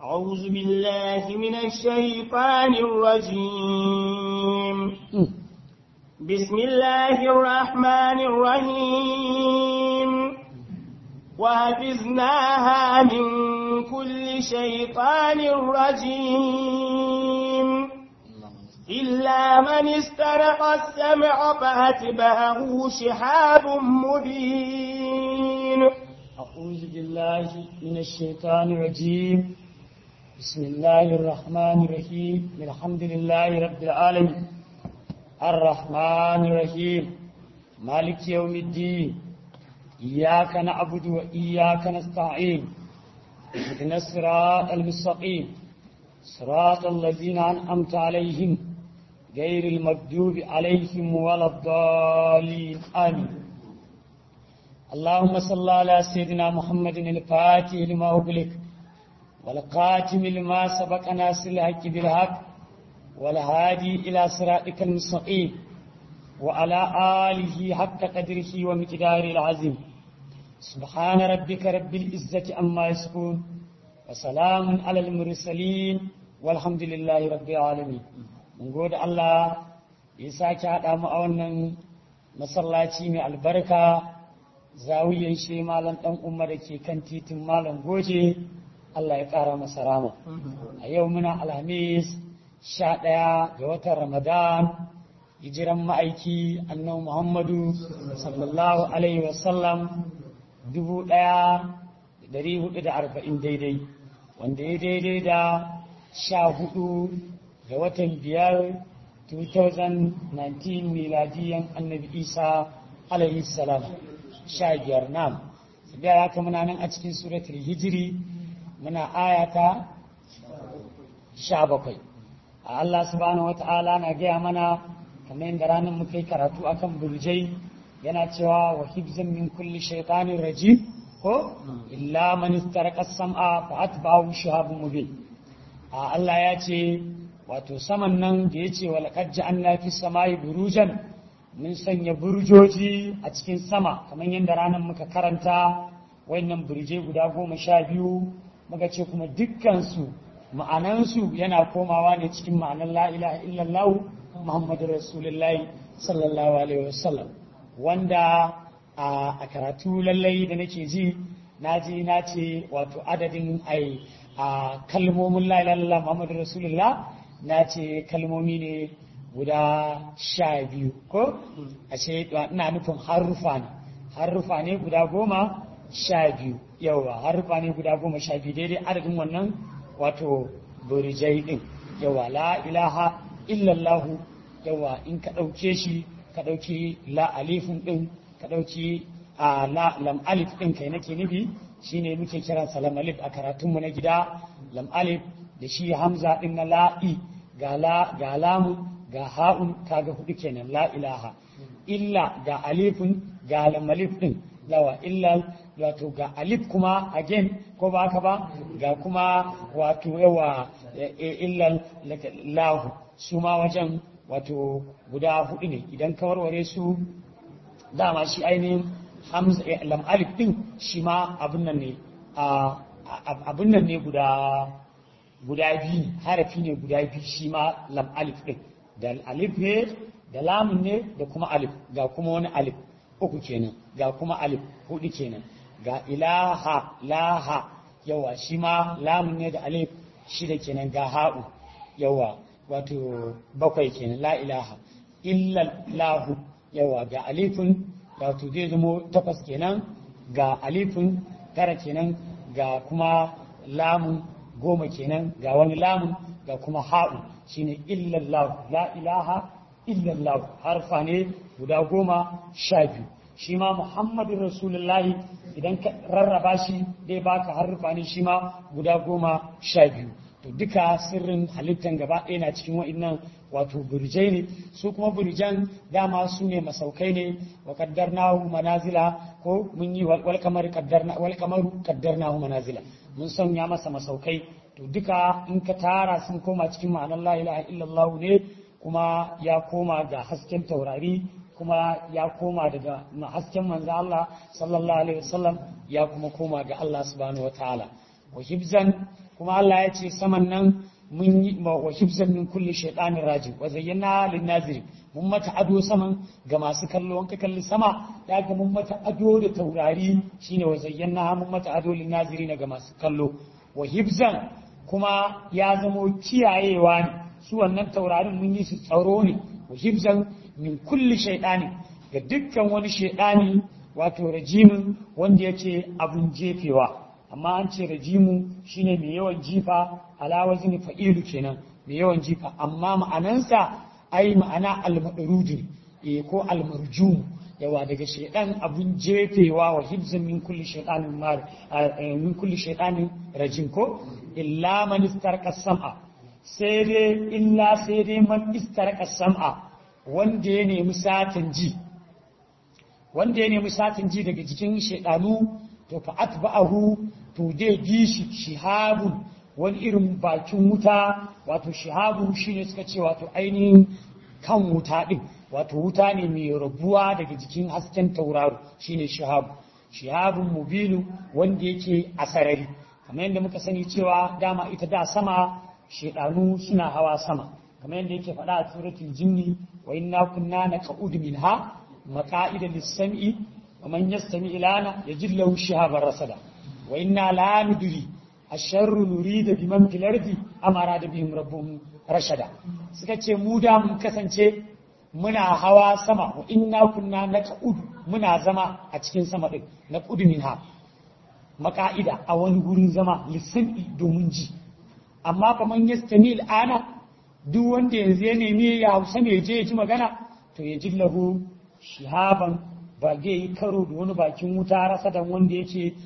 أعوذ بالله من الشيطان الرجيم بسم الله الرحمن الرحيم وحفظناها من كل شيطان رجيم إلا من استرق السمع فأتبعه شهاب مبين أعوذ بالله من الشيطان الرجيم بسم الله الرحمن الرحيم الحمد لله رب العالمين الرحمن الرحيم مالك يوم الدين إياك نعبد وإياك نستعين اهدنا الصراط المستقيم صراط الذين أنعمت عليهم غير المغضوب عليهم ولا الضالين آمين اللهم صل على سيدنا محمد الفاتح لما أغلق والقاتم لما سبق ناصر الحق بالحق والهادي إلى صراطك المستقيم وعلى آله حق قدره ومقداره العظيم سبحان ربك رب العزة عما يصفون وسلام على المرسلين والحمد لله رب العالمين mun gode Allah ya sake haɗa mu a wannan masallaci mai albarka zawiyan shi malam ɗan umma da ke kan titin malam goje Allah ya ƙara masa rama a yau muna alhamis sha ɗaya ga watan ramadan hijiran ma'aiki annabi muhammadu sallallahu alaihi wasallam dubu ɗaya da ɗari hudu da arba'in daidai wanda ya daidai da sha hudu ga watan biyar 2019 miladiyan annabi isa alaihi salam sha biyar nam sabiya haka muna nan a cikin suratul hijiri muna ayata sha bakwai a Allah subhanahu wata'ala na gaya mana kamar yadda ranar muka yi karatu akan burjai yana cewa wa hibzan min kulli shaitanin rajim ko illa man istaraka sam'a fa atba'ahu shihabun mubin a Allah ya ce wato saman nan da ya ce walaqad ja'alna fi samai burujan mun sanya burjoji a cikin sama kamar yadda ranar muka karanta wayannan burje guda goma sha biyu muka ce kuma dukkansu ma'anansu yana komawa ne cikin ma'anar la ilaha illallah muhammadu rasulullahi sallallahu alaihi wasallam wanda a karatu lallai da nake ji na ji na ce wato adadin ai a kalmomin la ilaha illallah muhammadu rasulullah na ce kalmomi ne guda sha biyu ko a ce ina nufin harufa ne harufa ne guda goma sha biyu yawa harufa ne guda goma sha biyu daidai adadin wannan wato burijai din yawa la ilaha illallahu yawa in ka ɗauke shi ka ɗauki la alifin din ka ɗauki a la lam alif din kai nake nufi shine muke kiransa lam alif a karatunmu na gida lam alif da shi hamza din na la'i ga la ga lamu ga ha'un kaga hudu kenan la ilaha illa ga alifin ga lam alif din yawa illa wato ga alif kuma again ko ba haka ba ga kuma wato yawa illa lahu su ma wajen wato guda hudu ne idan ka warware su dama shi ainihin hamza lam alif din shi ma abun nan ne abun nan ne guda guda biyu harafi ne guda biyu shi ma lam alif din da alif ne da lamun ne da kuma alif ga kuma wani alif uku kenan ga kuma alif hudu kenan ga ilaha laha yawa shi ma lamun ne da alif shida kenan ga ha'u yawa wato bakwai kenan la ilaha illa lahu yawa ga alifin wato zai zamo takwas kenan ga alifin tara kenan ga kuma lamun goma kenan ga wani lamun ga kuma ha'u shine illallahu la ilaha illallahu harfa ne guda goma sha biyu shi ma muhammadin rasulullahi idan ka rarraba shi dai baka harfa ne shi ma guda goma sha biyu to duka sirrin halittan gaba ɗaya na cikin wa'innan wato burjai ne su kuma burjan dama su ne masaukai ne wa kaddarnahu manazila ko mun yi wal kamar kaddarna wal kamaru kaddarnahu manazila mun sanya masa masaukai to duka in ka tara sun koma cikin ma'anar la ilaha illallah ne kuma ya koma ga hasken taurari kuma ya koma daga hasken manzo Allah sallallahu alaihi wasallam ya kuma koma ga Allah subhanahu wataala wa hibzan kuma Allah ya ce saman nan mun yi wa hibzan min kulli shaytanir rajim wa zayyana lin naziri mun mata ado saman ga masu kallo wanka kalli sama da ga mun mata ado da taurari shine wa zayyana mun mata ado lin naziri ga masu kallo wa hibzan kuma ya zamo kiyayewa ne su wannan taurarin mun yi su tsaro ne wa hibzan min kulli shaytani ga dukkan wani shaytani wato rajimin wanda yake abun jefewa amma an ce rajimu shine mai yawan jifa ala wazni fa'ilu kenan mai yawan jifa amma ma'anansa ai ma'ana al-madrudi eh ko al-marjum yawa daga shaydan abun jefewa wa hibzan min kulli shaytanin mar min kulli shaytanin rajim ko illa man istarqa sam'a sai dai illa sai dai man istarqa sam'a wanda ya nemi satan ji wanda ya nemi satin ji daga jikin shaidanu to fa atba'ahu to dai bi shi shihabun wani irin bakin wuta wato shihabun shine suka ce wato ainihin kan wuta din wato wuta ne mai rabuwa daga jikin hasken tauraro shine shihabu shihabun mubinu wanda yake a sarari kamar yadda muka sani cewa dama ita da sama shaidanu suna hawa sama kamar yadda yake faɗa a suratul jinni wa inna kunna naqud minha مقائد للسمع ومن يستمع لنا يجد له شهابا رصدا وإنا لا ندري الشر نريد بمن في الأرض أم أراد بهم ربهم رشدا سكتش مودا مكسنچه muna hawa sama wa inna kunna naqud muna zama a cikin sama din naqud minha maka'ida a wani gurin zama lisani domin ji amma fa man yastami ana duk wanda yanzu ya nemi ya hausa ne je ya ji magana to ya ji lahu shihaban ba zai yi karo da wani bakin wuta rasa da wanda yake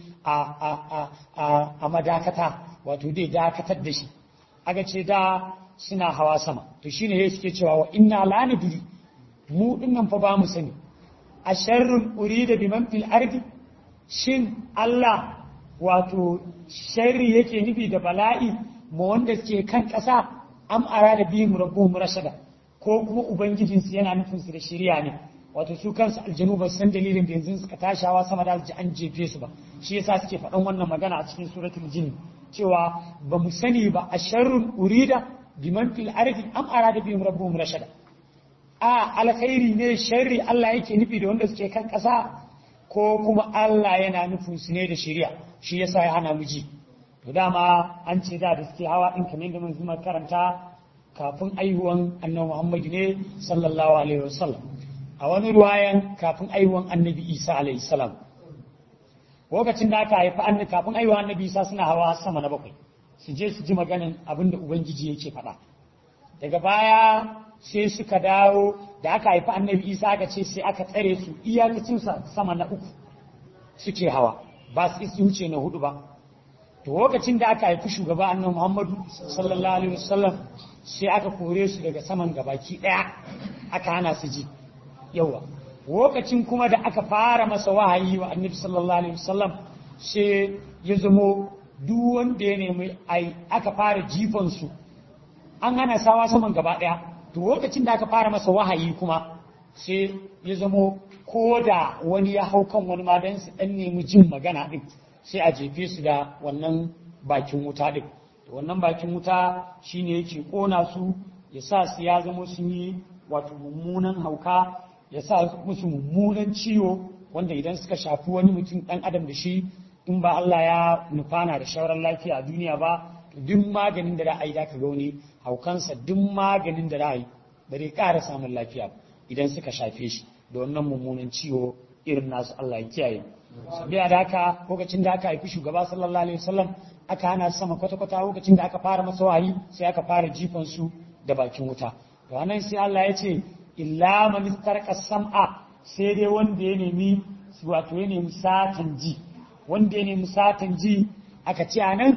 a madakata wato dai dakatar da shi aga ce da suna hawa sama to shine ya suke cewa wa inna la nadri mu dinnan fa ba mu sani a sharrun urida biman fil ardi shin Allah wato sharri yake nufi da bala'i ma wanda suke kan ƙasa am arada bihim rabbuhum rashada ko kuma ubangijinsu yana nufin su da shiriya ne wato su kansu aljanu ba san dalilin da yanzu suka tashawa sama da ji an jefe su ba shi yasa suke faɗan wannan magana a cikin suratul jin cewa ba mu sani ba a sharrun urida biman fil ardi am arada bihim rabbuhum rashada a alkhairi ne sharri Allah yake nufi da wanda suke kan ƙasa ko kuma Allah yana nufin su ne da shari'a shi yasa ya hana mu ji to dama an ce da da suke hawa din kamar da mun zuma karanta kafin aihuwan annabi Muhammad ne sallallahu alaihi wasallam a wani ruwayan kafin aiwuwan annabi isa alayhi salam lokacin da aka haifi annabi kafin aiwuwan annabi isa suna hawa sama na bakwai su je su ji maganin abin da ubangiji yake faɗa daga baya sai suka dawo da aka haifi annabi isa aka ce sai aka tsare su iyakacin sama na uku suke hawa ba su isi wuce na hudu ba to lokacin da aka haifi shugaba annabi muhammadu sallallahu alaihi wasallam sai aka kore su daga saman gabaki daya aka hana su ji yawa lokacin kuma da aka fara masa wahayi wa annabi sallallahu alaihi wasallam sai ya zamo duk wanda ya nemi ai aka fara jifan su an hana sawa saman gaba daya to lokacin da aka fara masa wahayi kuma sai ya zamo ko da wani ya hau kan wani ma dan su dan nemi jin magana din sai a jefe su da wannan bakin wuta din wannan bakin wuta shine yake kona su ya sa su ya zama sun yi wato mummunan hauka ya sa musu mummunan ciwo wanda idan suka shafi wani mutum ɗan adam da shi in ba Allah ya nufana da shawarar lafiya a duniya ba duk maganin da ra'ayi da ka ga wani haukansa duk maganin da ra'ayi ba zai ƙara samun lafiya idan suka shafe shi da wannan mummunan ciwo irin nasu Allah ya kiyaye sabiya da haka lokacin da aka haifi shugaba sallallahu alaihi wasallam aka hana sama kwata-kwata lokacin da aka fara masa wahayi sai aka fara jifan su da bakin wuta to anan sai Allah ya ce illa man istarqa sam'a sai dai wanda ya nemi wato ya nemi satan ji wanda ya nemi satan ji aka ce anan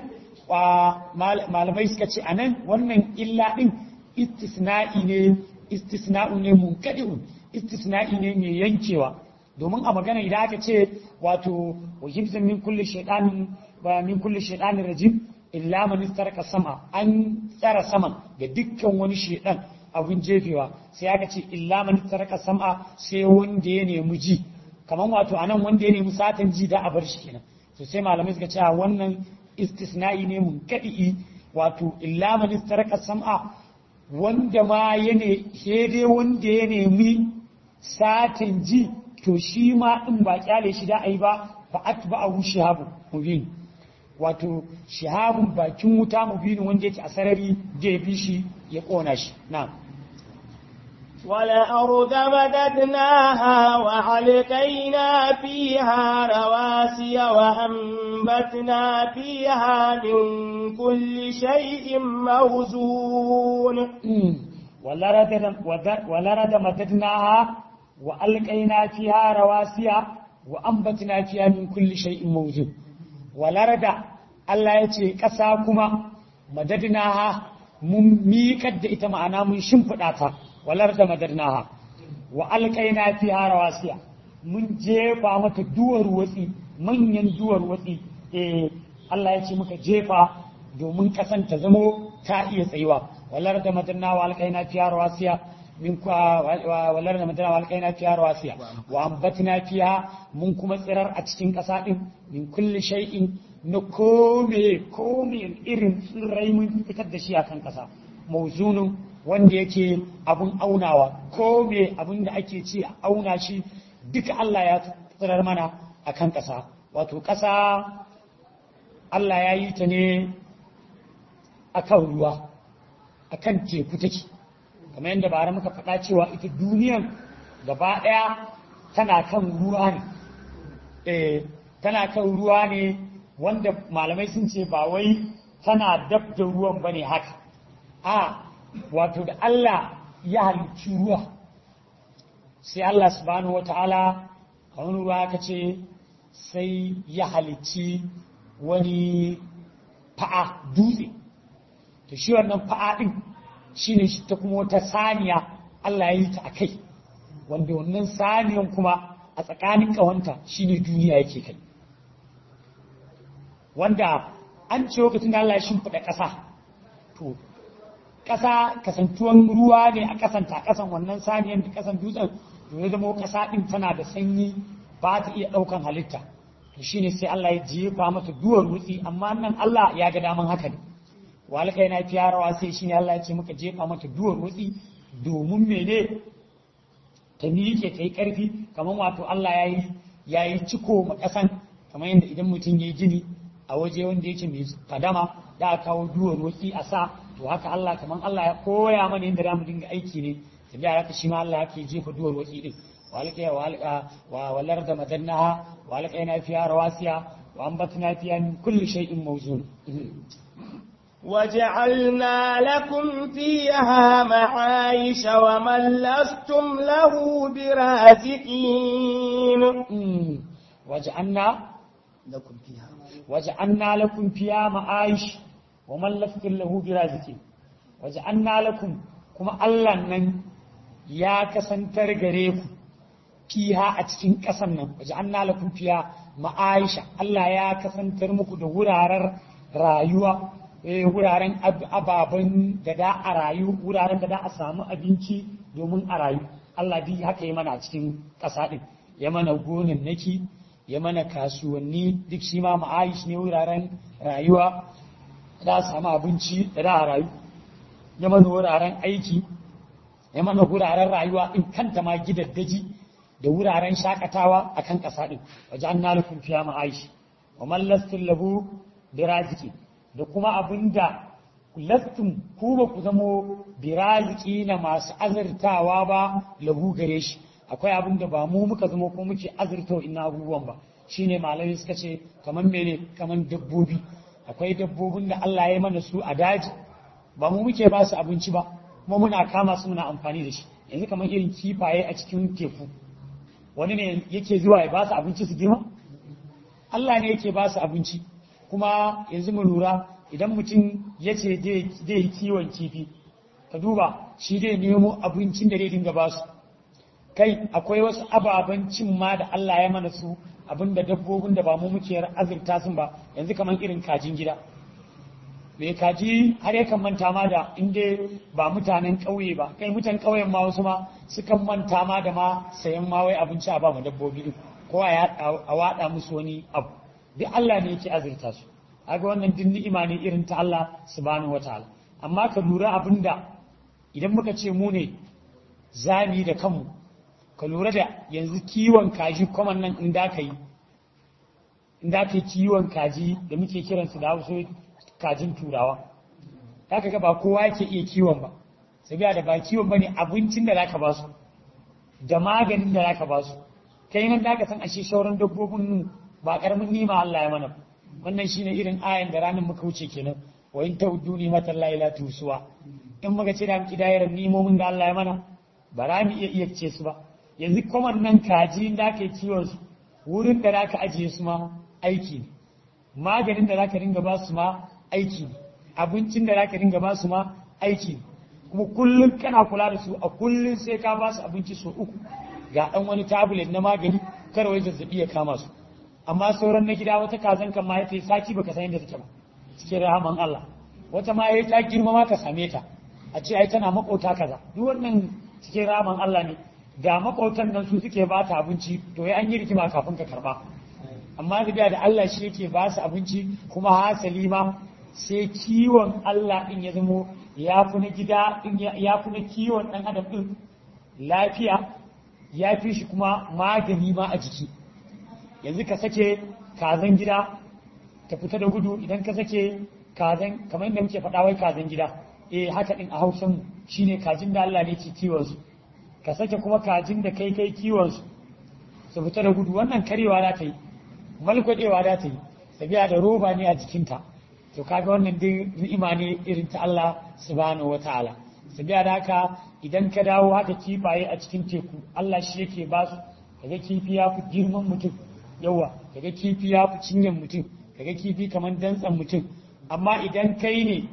malamai suka ce anan wannan illa din istisna'i ne istisna'u ne munkadi'un istisna'i ne mai yankewa domin a magana idan aka ce wato wa hibzan min kulli shaytanin ba min kulli shaytanin rajim illa man istarqa sam'a an tsara saman ga dukkan wani shaytan abin jefewa sai aka ce illa man taraka sam'a sai wanda ya nemi ji kaman wato anan wanda ya nemi satan ji da a bar shi kenan to sai malamai suka ce wannan istisna'i ne mun kadi wato illa man istaraka sam'a wanda ma ya ne dai wanda ya nemi satin ji to shi ma in ba kyale shi da ai ba fa atba'ahu shihabu mubin wato shihabun bakin wuta mubin wanda yake a sarari da bi shi ya kona shi na'am والأرض مددناها وعلقينا فيها رواسي وأنبتنا فيها من كل شيء موزون ولرد مددناها وألقينا فيها رواسي وأنبتنا فيها من كل شيء موزون ولرد Allah ya ce ƙasa kuma madadinaha mun miƙar da ita ma'ana mun shimfiɗa ta walar da madarnaha wa alƙaina fi rawasiya mun jefa mata duwar watsi manyan duwar watsi eh Allah ya ce muka jefa domin kasan ta zamo ta iya tsayuwa walar da madarnaha wa alƙaina fi rawasiya min kwa walar da madarnaha wa alƙaina fi rawasiya wa ambatna fiha mun kuma tsirar a cikin ƙasa din min kulli shay'in na kome kome irin tsirrai mun fitar da shi akan ƙasa mauzunin wanda yake abun aunawa ko me abun da ake ce a auna shi duka Allah ya tsirar mana a kan ƙasa wato ƙasa Allah ya yi ta ne a kan ruwa a kan teku take kamar yadda bara muka faɗa cewa ita duniyan gaba ɗaya tana kan ruwa ne eh tana kan ruwa ne wanda malamai sun ce ba wai tana dab da ruwan ba ne haka a wato da Allah ya halicci ruwa sai Allah subhanahu wata'ala a wani ruwa ka ce sai ya halicci wani fa'a dutse to shi wannan fa'a ɗin shi ne ta kuma wata saniya Allah ya yi ta a kai wanda wannan saniyan kuma a tsakanin ƙawanta shi ne duniya yake kai wanda an ce lokacin da Allah ya shimfiɗa ƙasa to ƙasa kasantuwan ruwa ne a ƙasanta a ƙasan wannan saniyan da ƙasan dutsen to ya zama ƙasa ɗin tana da sanyi ba ta iya ɗaukan halitta to shine sai Allah ya jefa mata duwar wutsi amma nan Allah ya ga daman haka ne walaka yana fiya rawa sai shine Allah ya ce muka jefa mata duwar wutsi domin mene ta miƙe ta yi ƙarfi kamar wato Allah ya yi ya yi ciko ma ƙasan kamar yadda idan mutum ya yi gini a waje wanda yake mai fadama da aka kawo duwar wutsi a sa to haka Allah kamar Allah ya koya mana yadda za mu dinga aiki ne tabi a haka shi ma Allah yake jefa duwar wutsi din walqa wa walar da madannaha walqa yana fiya rawasiya wa ambatna fiya min kulli shay'in mawzun وجعلنا لكم فيها معايش ومن لستم له برازقين وجعلنا لكم فيها وجعلنا لكم فيها معايش ومن لستم له برازقين وجعلنا لكم كما الله نن يا كسنتر gare ku fiha a cikin ƙasan nan waja'alna lakum fiha ma'aisha Allah ya kasantar muku da wuraren rayuwa wuraren ababen da da a rayu wuraren da da a samu abinci domin a rayu Allah duk haka ya mana a cikin ƙasa ɗin ya mana gonin naki ya mana kasuwanni duk shi ma ma'aish ne wuraren rayuwa da a samu abinci da da a rayu ya mana wuraren aiki ya mana wuraren rayuwa in kanta ma gidaddaji da wuraren shakatawa a kan ƙasa ɗin waje an nalufin fiya ma'aish wa mallastin lahu da raziki da kuma abin da lastum ku ba ku zamo biraziki na masu azurtawa ba lahu gare shi akwai abin da ba mu muka zama ko muke azurta ina abubuwan ba shine malamai suka ce kamar mene kamar dabbobi akwai dabbobin da Allah ya mana su a daji ba mu muke ba su abinci ba kuma muna kama su muna amfani da shi yanzu kamar irin kifaye a cikin teku wani ne yake zuwa ya ba su abinci su girma Allah ne yake ba su abinci kuma yanzu mu lura idan mutum ya ce zai yi kiwon kifi ka duba shi zai nemo abincin da zai dinga ba su kai akwai wasu ababen cin ma da Allah ya mana su abinda dabbobin da ba mu muke azurta sun ba yanzu kamar irin kajin gida mai kaji har yakan manta ma da inda ba mutanen ƙauye ba kai mutan ƙauyen ma wasu ma sukan manta ma da ma sayan ma wai abinci a ba mu dabbobi ko a waɗa musu wani abu duk Allah ne yake azurta su kaga wannan din ni'ima ne irin ta Allah subhanahu wataala amma ka lura abinda idan muka ce mu ne zami da kanmu ka lura da yanzu kiwon kaji kwaman nan in da ka yi in da ka yi kiwon kaji da muke kiransu da hausa kajin turawa za ka ga ba kowa yake iya kiwon ba sabiya da ba kiwon ba ne abincin da za ka ba su da maganin da za ka ba su kai nan da ka san ashe sauran dabbobin ba karamin nima Allah ya mana wannan shine irin ayan da ranar muka wuce kenan wa in tawdu ni matan la ila tusuwa in muka ce da mu kidayar nimomin da Allah ya mana ba za mu iya iya ce su ba yanzu kuma nan kaji da ka yi kiwon su wurin da za ka ajiye su ma aiki ne maganin da za ka dinga ba su ma aiki ne abincin da za ka dinga ba su ma aiki ne kuma kullum kana kula da su a kullum sai ka ba su abinci sau uku ga ɗan wani tablet na magani kar wai zazzabi ya kama su amma sauran na gida wata kazan kan ma ya sati baka san yadda take ba cikin rahaman Allah wata ma ya ta girma ma ka same ta a ce ai tana makota kaza duk wannan cikin rahaman Allah ne da makotan nan su suke ba ta abinci to ya an yi rikima kafin ka karba amma da da Allah shi yake ba su abinci kuma hasali ma sai kiwon Allah din ya zamo ya fi na gida din ya fi na kiwon dan adam din lafiya ya fi shi kuma magani ma a jiki yanzu ka sake kazan gida ta fita da gudu idan ka sake kazan kamar yadda muke faɗa wai kazan gida eh haka din a hausan shine kajin da Allah ne ke kiwon su ka sake kuma kajin da kai kai kiwon su su fita da gudu wannan karewa za ta yi malkwadewa za ta yi sabiya da roba ne a jikinta to kaga wannan dai ni'ima ne irin ta Allah subhanahu wataala sabiya da haka idan ka dawo haka kifaye a cikin teku Allah shi yake ba su kaga kifi ya fi girman mutum yawa kaga kifi ya fi cinyan mutum kaga kifi kamar dantsan mutum amma idan kai ne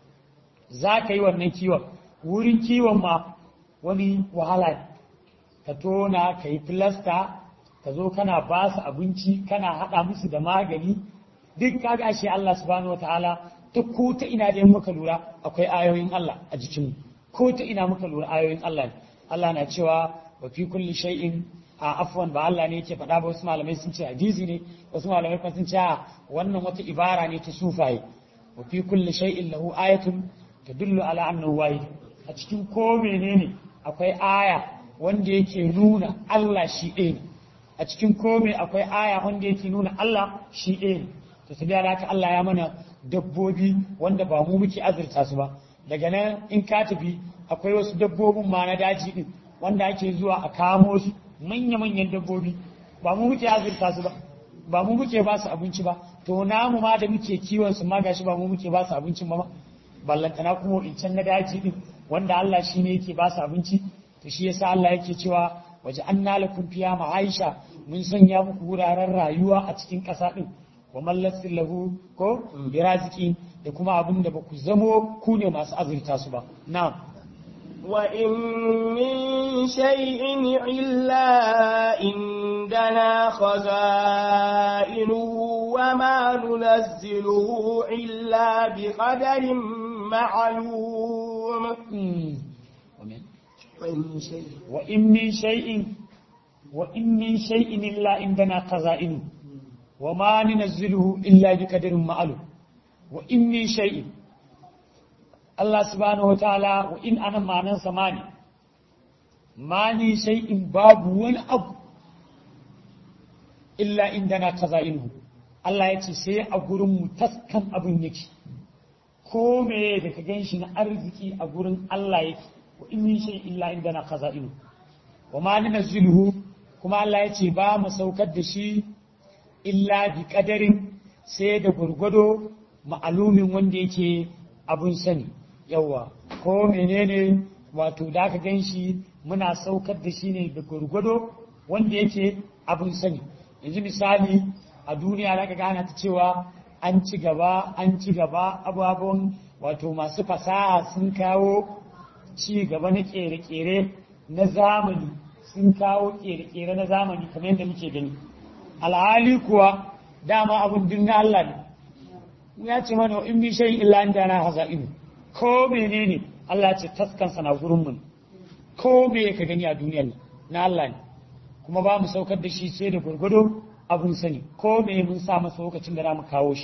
za ka yi wannan kiwon wurin kiwon ma wani wahala ne ka tona ka yi filasta ka zo kana ba su abinci kana haɗa musu da magani duk kaga ashe Allah subhanahu wataala ta ko ta ina da muka lura akwai ayoyin Allah a jikinmu ko ta ina muka lura ayoyin Allah ne Allah na cewa wa fi kulli shay'in a afwan ba Allah ne yake faɗa ba wasu malamai sun ce hadisi ne wasu malamai kuma sun ce a wannan wata ibara ne ta sufaye wa fi kulli shay'in lahu ayatun tadullu ala annahu wahid a cikin ko menene akwai aya wanda yake nuna Allah shi ɗaya ne a cikin komai akwai aya wanda yake nuna Allah shi ɗaya ne to su da haka Allah ya mana dabbobi wanda ba mu muke azurta su ba daga nan in ka tafi akwai wasu dabbobin ma na daji din wanda ake zuwa a kamo su manya-manyan dabbobi ba mu muke azurta su ba ba mu muke ba su abinci ba to namu ma da muke kiwon su ma gashi ba mu muke ba su abincin ba ma ballantana kuma in can na daji din wanda Allah shi ne yake ba su abinci to shi yasa Allah yake cewa waje an nalakum fiya ma'aisha mun sanya muku wuraren rayuwa a cikin ƙasa din wa mallasin lahu ko biraziki da kuma abin da ba ku zamo ku ne masu azurta su ba na'am وإن من شيء إلا عندنا خزائنه وما ننزله إلا بقدر معلوم وإن من شيء وإن من شيء إلا عندنا خزائنه وما ننزله إلا بقدر معلوم وإن من شيء Allah subhanahu wa ta'ala wa in ana manan samani mani sai in babu wani abu illa inda na kaza inu Allah ya ce sai a gurin mu taskan abin yake ko me da ka gan shi na arziki a gurin Allah yake wa in min shay illa inda na kaza inu wa ma nunzilu kuma Allah ya ce ba mu saukar da shi illa bi kadarin sai da gurgudo ma'alumin wanda yake abun sani yawa ko menene wato da aka gan shi muna saukar da shi ne da gwargwado wanda yake abin sani yanzu misali a duniya da aka gana ta cewa an ci gaba an ci gaba ababen wato masu fasaha sun kawo ci gaba na kere-kere na zamani sun kawo kere-kere na zamani kamar yadda muke gani alhali kuwa dama abin dinna Allah ne ya ce mana in bi shayin illa an dana haza'inu ko menene Allah ce taskansa na gurin mu ko me ka gani a duniyar na Allah ne kuma ba mu saukar da shi sai da gurgudu abun sani ko me mun sa masa lokacin da mu kawo shi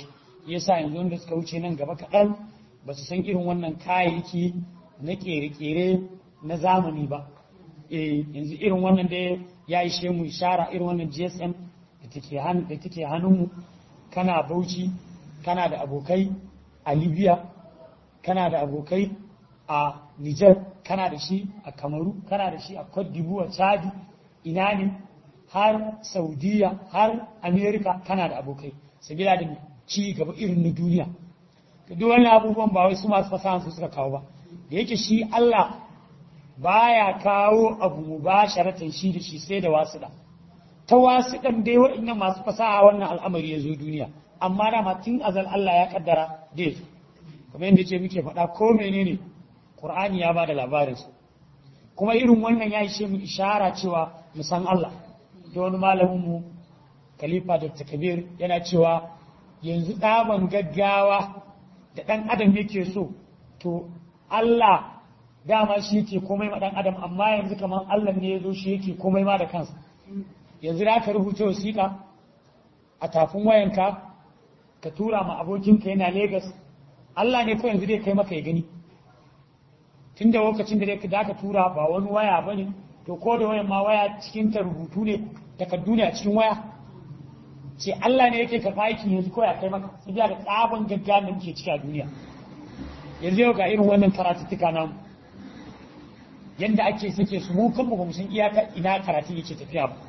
yasa yanzu wanda suka wuce nan gaba kaɗan ba su san irin wannan kayayyaki na ƙere-ƙere na zamani ba eh yanzu irin wannan da ya ishe mu ishara irin wannan GSM da take hannu da take hannunmu kana Bauchi kana da abokai a Libya kana da abokai a Niger kana da shi a Kamaru kana da shi a Cote d'Ivoire Chad ina ne har Saudiya har America kana da abokai sabila da ci gaba irin na duniya duk wannan abubuwan ba wai su masu fasaha su suka kawo ba da yake shi Allah baya kawo abu mubasharatan shi da shi sai da wasuɗa ta wasuɗan dai waɗannan masu fasaha wannan al'amari ya zo duniya amma dama tun azal Allah ya kaddara dai kamar yadda ce muke faɗa ko menene Qur'ani ya bada labarin su kuma irin wannan ya ishe mu ishara cewa mu san Allah da wani malamin mu Khalifa Dr. Kabir yana cewa yanzu ɗaban gaggawa da ɗan adam yake so to Allah dama shi yake komai ma ɗan adam amma yanzu kamar Allah ne ya zo shi yake komai ma da kansa yanzu da aka rubuta wasiƙa a tafin wayanka ka tura ma abokinka yana Legas Allah ne ko yanzu dai kai maka ya gani tun da lokacin da da aka tura ba wani waya ba ne to ko da wayan ma waya cikin ta rubutu ne takardu ne a cikin waya ce Allah ne yake karɓa aikin yanzu ko ya kai maka sai da tsaban gaggawa da muke ciki a duniya yanzu yau ga irin wannan karatuttuka namu yanda ake sake su mu kanmu ba mu san iyaka ina karatu yake tafiya ba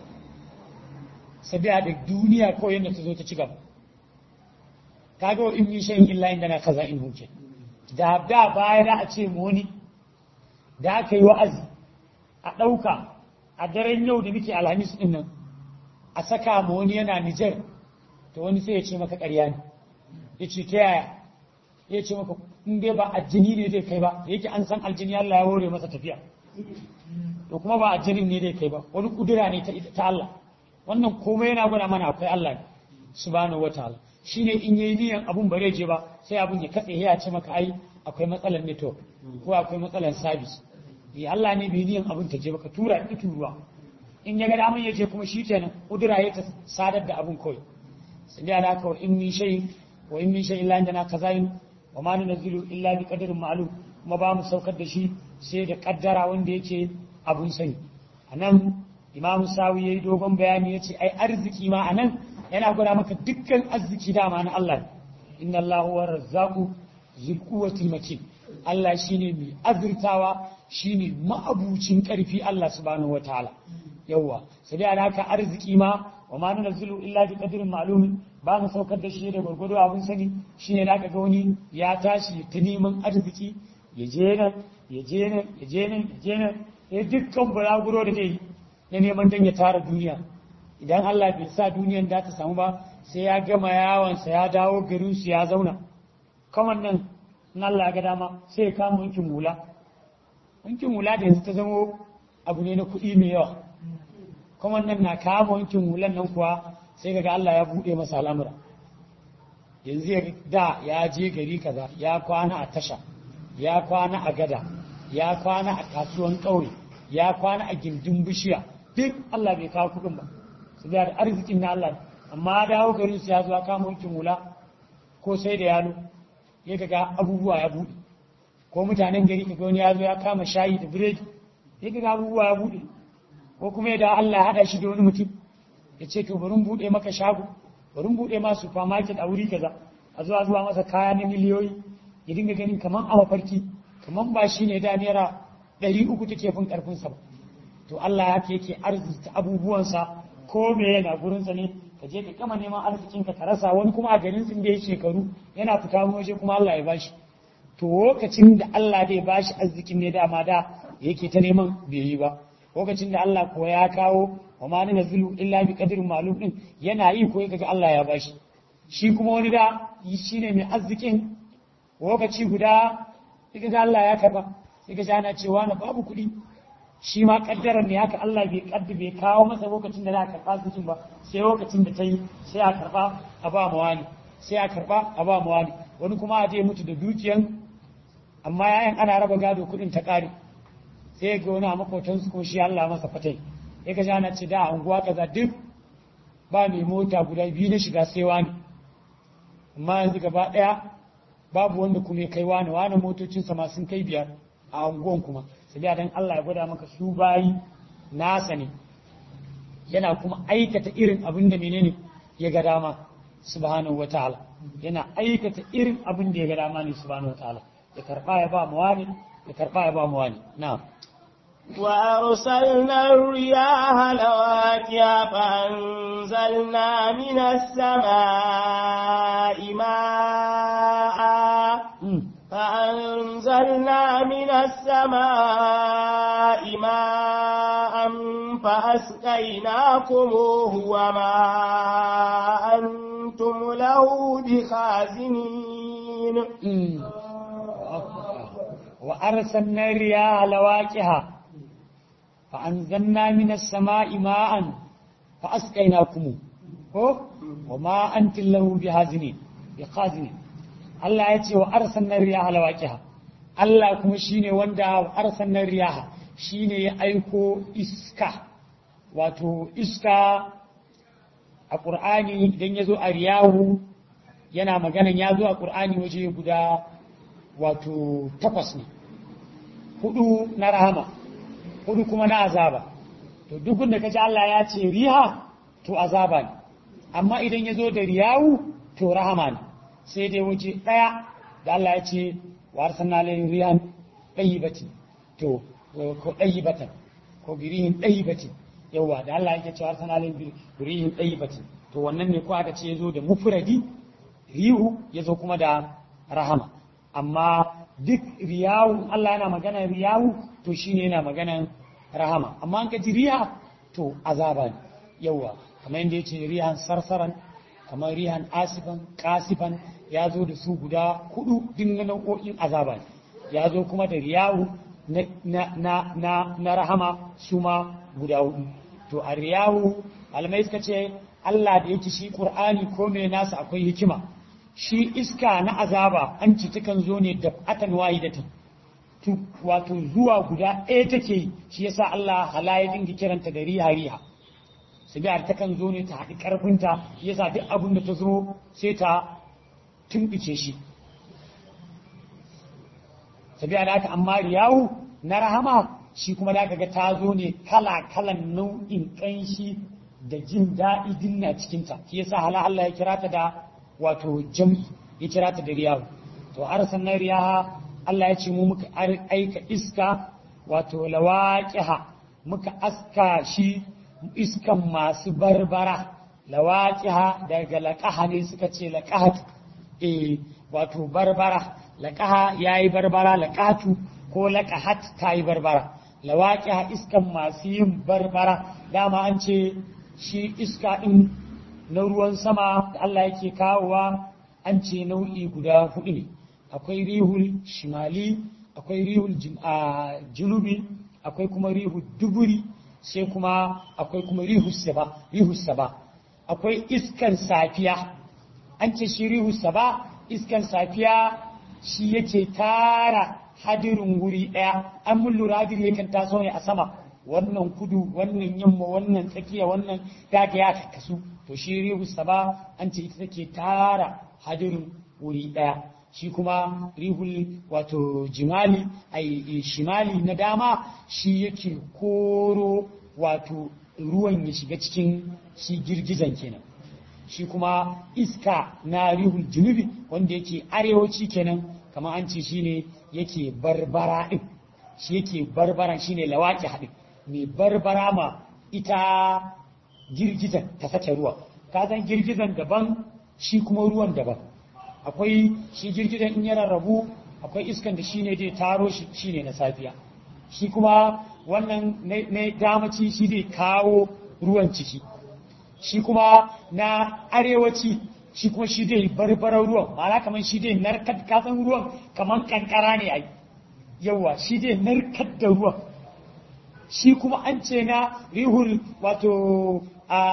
sabiya da duniya ko yanda ta zo ta ci gaba kaga wa in min shay'in illa inda na kaza in huke da da baya da a ce mu wani da aka yi wa'azi a ɗauka a daren yau da muke alhamis ɗin nan a saka mu wani yana Nijar to wani sai ya ce maka ƙarya ne ya ce ta yaya ya ce maka in dai ba aljini ne zai kai ba yake an san aljini Allah ya hore masa tafiya to kuma ba aljinin ne zai kai ba wani kudura ne ta Allah wannan komai yana gwada mana akwai Allah ne subhanahu wataala shine in yayi niyan abun bare je ba sai abun ya katse ya ce maka ai akwai matsalar network ko akwai matsalar service ya Allah ne bai niyan abun ta je baka tura ki turuwa in ya ga daman ya je kuma shi kenan kudura ya ta sadar da abun kawai sai da haka wa in min shay wa in min shay illa indana kazain wa ma nunzilu illa bi qadarin ma'lum kuma ba mu saukar da shi sai da kaddara wanda yake abun sani anan imamu sawi yayi dogon bayani yace ai arziki ma anan yana gwada maka dukkan arziki dama na Allah inna Allahu wa razzaqu zul quwwati matin Allah shine mai azurtawa shine ma'abucin karfi Allah subhanahu wataala yawa sai da haka arziki ma wa ma nunzilu illa bi qadarin ma'lum ba mu saukar da shi da gwargwado abin sani shine da ga wani ya tashi ta neman arziki ya je nan ya je nan ya je nan ya je nan ya dukkan bulaguro da dai na neman dan ya tara duniya idan Allah bai sa duniyan da ta samu ba sai ya gama yawansa ya dawo garin su ya zauna kamar nan in Allah ya ga dama sai ya kama wankin hula wankin hula da yanzu ta zamo abu ne na kuɗi mai yawa kuma nan na kama wankin hulan nan kuwa sai kaga Allah ya buɗe masa al'amura yanzu ya da ya je gari kaza ya kwana a tasha ya kwana a gada ya kwana a kasuwan ƙauye ya kwana a gindin bishiya duk Allah bai kawo kuɗin ba su da arzikin na Allah amma dawo garin su ya zo kama wankin hula ko sai da yalo ya kaga abubuwa ya buɗe ko mutanen gari kaga wani ya zo ya kama shayi da biredi ya kaga abubuwa ya buɗe ko kuma da Allah ya haɗa shi da wani mutum ya ce to bari buɗe maka shago bari buɗe ma supermarket a wuri kaza a zuwa zuwa masa kaya na miliyoyi ya dinga ganin kaman a mafarki kaman ba shi ne da naira ɗari uku take fin ƙarfinsa ba to Allah ya ke yake arziki abubuwansa ko me yana gurinsa ne ka je ka kama neman arzikin ka rasa wani kuma a garin sun da ya shekaru yana fita waje kuma Allah ya bashi to lokacin da Allah zai bashi arzikin ne dama da yake ta neman bai yi ba lokacin da Allah ko ya kawo wa ma na nazilu illa bi qadrin ma'lum din yana yi ko kaga Allah ya bashi shi kuma wani da shine mai arzikin lokaci guda kaga Allah ya karba kaga ana cewa na babu kuɗi shi ma kaddarar ne haka Allah bai kaddi bai kawo masa lokacin da za a karba arzikin ba sai lokacin da ta yi sai a karba a ba wani sai a karba a ba wani wani kuma a je mutu da dukiyan amma yayan ana raba gado kuɗin ta ƙare sai ga wani a makotansu ko shi Allah masa fatai ya ga jana ce da unguwa kaza duk ba mai mota guda biyu na shiga sai wani amma yanzu gaba ɗaya babu wanda kuma ya kai wani wani motocinsa ma sun kai biyar a unguwan kuma sai dan Allah ya gwada maka su bayi nasa ne yana kuma aikata irin abin da menene ya ga dama subhanahu wataala yana aikata irin abin da ya ga dama ne subhanahu wataala ya karba ya ba mu wani ya karba ya ba mu wani na'am وأرسلنا الرياح لواكيا فأنزلنا من السماء ماء فأنزلنا من السماء ماء فأسقيناكموه وما أنتم له بخازنين وأرسلنا الرياح لواكها فأنزلنا من السماء ماء فأسقيناكم وما أنت له بهازنين بخازنين Allah ya ce wa arsanar riyaha lawaqiha Allah kuma shine wanda wa arsanar riyaha shine ya aiko iska wato iska a Qur'ani idan ya zo a riyahu yana maganan ya zo a Qur'ani waje guda wato takwas ne hudu na rahama hudu kuma na azaba to duk da kaji Allah ya ce riha to azaba ne amma idan ya zo da riyawu to rahama ne sai dai waje ɗaya da Allah ya ce wa arsalna alayhim rihan dayyibati to ko dayyibatan ko birihin dayyibati yawa da Allah yake cewa arsalna alayhim birihin dayyibati to wannan ne ko aka ce yazo da mufradi rihu yazo kuma da rahama amma duk riyawu Allah yana magana riyawu to shine yana magana rahama amma an ka ji riya to azaba ne yawa kamar yadda yace rihan sarsaran kamar rihan asifan kasifan ya zo da su guda hudu dinga nau'o'in azaba ne ya zo kuma da riyahu na, na, na, na rahama su ma guda hudu to a riyahu alamai suka ce Allah da yake shi Qur'ani ko mai nasa akwai hikima shi iska na azaba an ci takan zo ne da atan wahidatan tu wato zuwa guda ɗaya take shi yasa Allah hala ya dinga kiranta da riha riha sigar ta kan zo ne ta haɗi ƙarfinta yasa duk abin da ta zo sai ta tumbice shi sabiya da aka amma riyawu na rahama shi kuma da ga ta zo ne kala kalan nau'in ƙanshi da jin daɗi dinna cikinta shi yasa hala Allah ya kira ta da wato jam'i ya kira ta da riyawu to arsan na riyaha Allah ya ce mu muka aika iska wato lawaqiha muka aska shi iskan masu barbara lawaqiha daga laqaha ne suka ce laqahat eh wato barbara laqaha yayi barbara laqatu ko laqahat tayi barbara lawaqiha iskan masu yin barbara dama an ce shi iska din na ruwan sama da Allah yake kawowa an ce nau'i guda hudu ne akwai rihul shimali akwai rihul junubi akwai kuma rihul duburi sai kuma akwai kuma rihus saba rihus saba akwai iskan safiya an ce shi rihus saba iskan safiya shi yake tara hadirin wuri daya an mun lura hadiri yakan taso ne a sama wannan kudu wannan yamma wannan tsakiya wannan daga ya kasu to shi rihus saba an ce ita take tara hadirin wuri daya shi kuma rihul wato jimali ai shimali na dama shi yake koro wato ruwan ya shiga cikin shi girgizan kenan shi kuma iska na rihul junubi wanda yake arewaci kenan kamar an ce shine yake barbara din shi yake barbara shine lawaki haɗin mai barbara ma ita girgizan ta sake ruwa ka san girgizan daban shi kuma ruwan daban akwai shi girgizan in ya rarrabu akwai iskan da shine dai taro shi shine na safiya shi kuma wannan na damaci shi dai kawo ruwan ciki shi kuma na arewaci shi kuma shi dai barbarar ruwan ma'ana kamar shi dai narkar kasan ruwan kamar kankara ne ai yawa shi dai narkar da ruwan shi kuma an ce na rihul wato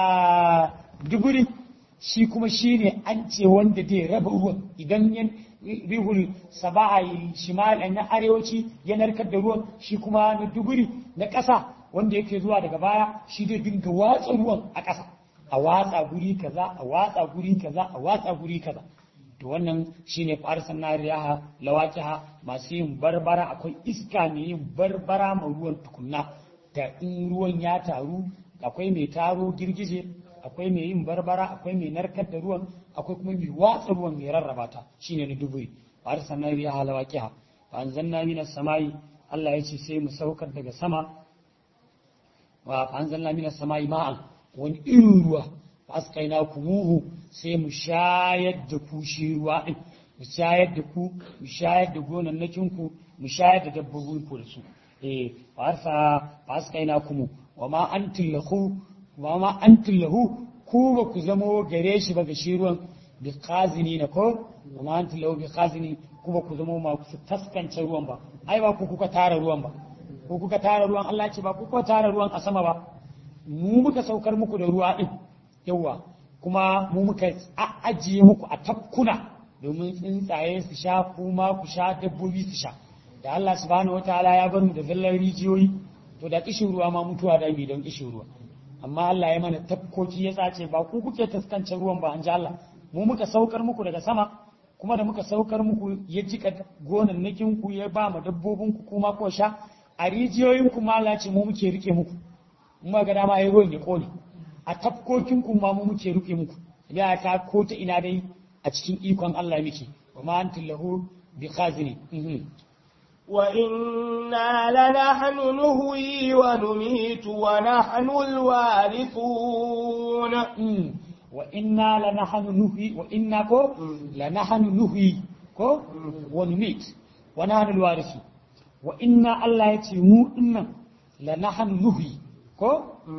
a duburi shi kuma shi ne an ce wanda zai raba ruwan idan yan rihul saba'a shimal na arewaci ya narkar da ruwan shi kuma na duburi na ƙasa wanda yake zuwa daga baya shi zai dinga watsa ruwan a ƙasa a watsa guri kaza a watsa guri kaza a watsa guri kaza to wannan shine farsan nariyaha lawaqiha masu yin barbara akwai iska mai yin barbara ma ruwan tukunna da in ruwan ya taru akwai mai taro girgije akwai mai yin barbara akwai mai narkar da ruwan akwai kuma mai watsa ruwan mai rarraba ta shine na duburi farsan nariyaha lawaqiha fa anzalna minas samai Allah ya ce sai mu saukar daga sama wa fa anzalna minas samai ma'an wani irin ruwa fa askaina kumuhu sai mu shayar da ku shi ruwa din mu shayar da ku mu shayar da gonannakin ku mu shayar da dabbobin ku da su eh fa arsa fa askaina kumu wa ma antum lahu wa ma antum lahu ku ba ku zamo gare shi ba ga shi ruwan bi khazini na ko wa ma antum lahu bi khazini ku ba ku zamo ma ku taskance ruwan ba ai ba ku kuka tara ruwan ba ko kuka tara ruwan Allah ce ba ku kuka tara ruwan a sama ba mu muka saukar muku da ruwa din yawa kuma mu muka ajiye muku a tafkuna domin tsuntsaye su sha kuma ku sha dabbobi su sha da Allah subhanahu wataala ya bar mu da zallar rijiyoyi to da kishin ruwa ma mutuwa da mi don kishin ruwa amma Allah ya mana tafkoki ya sace ba ku kuke taskance ruwan ba an ji Allah mu muka saukar muku daga sama kuma da muka saukar muku ya jika gonannakin ku ya ba mu dabbobin ku kuma ko sha a rijiyoyin ku ma Allah ce mu muke rike muku mu ga dama yayi ruwan ya kone a tafkokin ku ma mu muke rike muku ya ta ko ta ina dai a cikin ikon Allah muke wa ma antum lahu bi khazini وإنا لنحن نهوي ونميت ونحن الوارثون وإنا لنحن نهوي وإنا كو لنحن نهوي كو ونميت ونحن الوارثون وإنا الله يتي مو إنا لنحن نهوي ko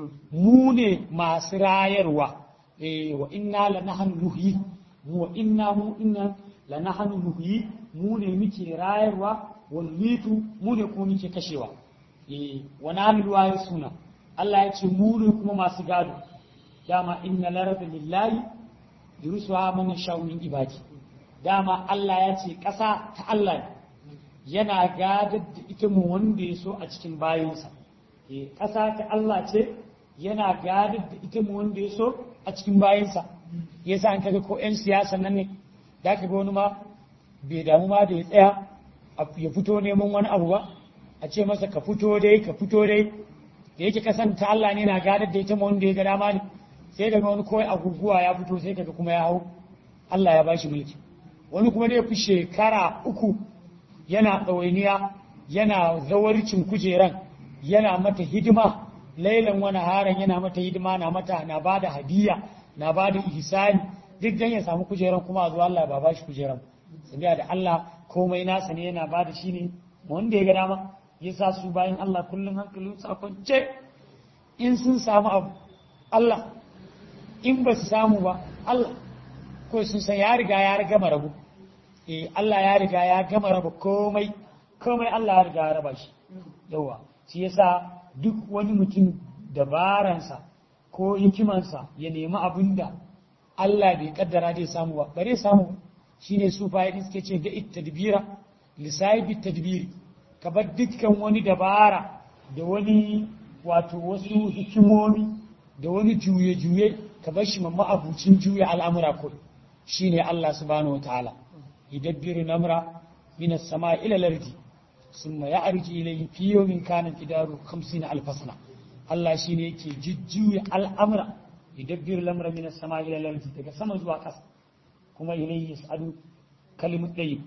mu ne masu rayarwa eh wa inna lanahnu nuhyi mu wa inna mu inna lanahnu nuhyi mu ne muke rayarwa wal mitu mu ne kuma muke kashewa eh wa nahnu suna Allah ya ce mu ne kuma masu gado dama inna larada lillahi yurusuha man yasha'u min ibadi dama Allah ya ce ƙasa ta Allah ne yana gadar da ita mu wanda ya so a cikin bayansa ƙasa ta Allah ce yana gadar da ita mu wanda ya so a cikin bayansa ya sa an kaga ko 'yan siyasa nan ne da ka ga wani ma bai damu ma da ya tsaya ya fito neman wani abu ba a ce masa ka fito dai ka fito dai da yake kasan ta Allah ne na gadar da ita mu wanda ya ga dama ne sai daga wani kawai aguguwa ya fito sai kaga kuma ya hau Allah ya bashi mulki wani kuma dai fi shekara uku yana ɗawainiya yana zawarcin kujeran yana mata hidima lailan wani haran yana mata hidima na mata na ba da hadiya na ba da ihsani duk dan ya samu kujeran kuma a zuwa Allah ba ba shi kujeran sabiya da Allah komai nasa ne yana ba da shi ne wanda ya ga dama ya sa su bayan Allah kullum hankalin su a kwance in sun samu abu Allah in ba su samu ba Allah ko sun san ya riga ya gama rabu eh Allah ya riga ya gama raba komai komai Allah ya riga ya raba shi yawa shi yasa duk wani mutum dabaransa ko hikimansa ya nemi abin da Allah bai kaddara zai samu ba bare samu shine su fayyadin suke ce ga tadbira lisahibi tadbiri ka bar dukkan wani dabara da wani wato wasu hikimomi da wani juye-juye ka bar shi mamma abucin juya al'amura ko shine Allah subhanahu wa ta'ala yudabbiru namra min as-sama ila al-ardi thumma ya'ruju ilayhi fi yawmin kana qidaru 50 alf sana Allah shine yake jujjuya al'amura yudabbiru lamra min as-sama ila al-ardi daga sama zuwa ƙasa kuma ilayhi yas'adu kalimut tayyib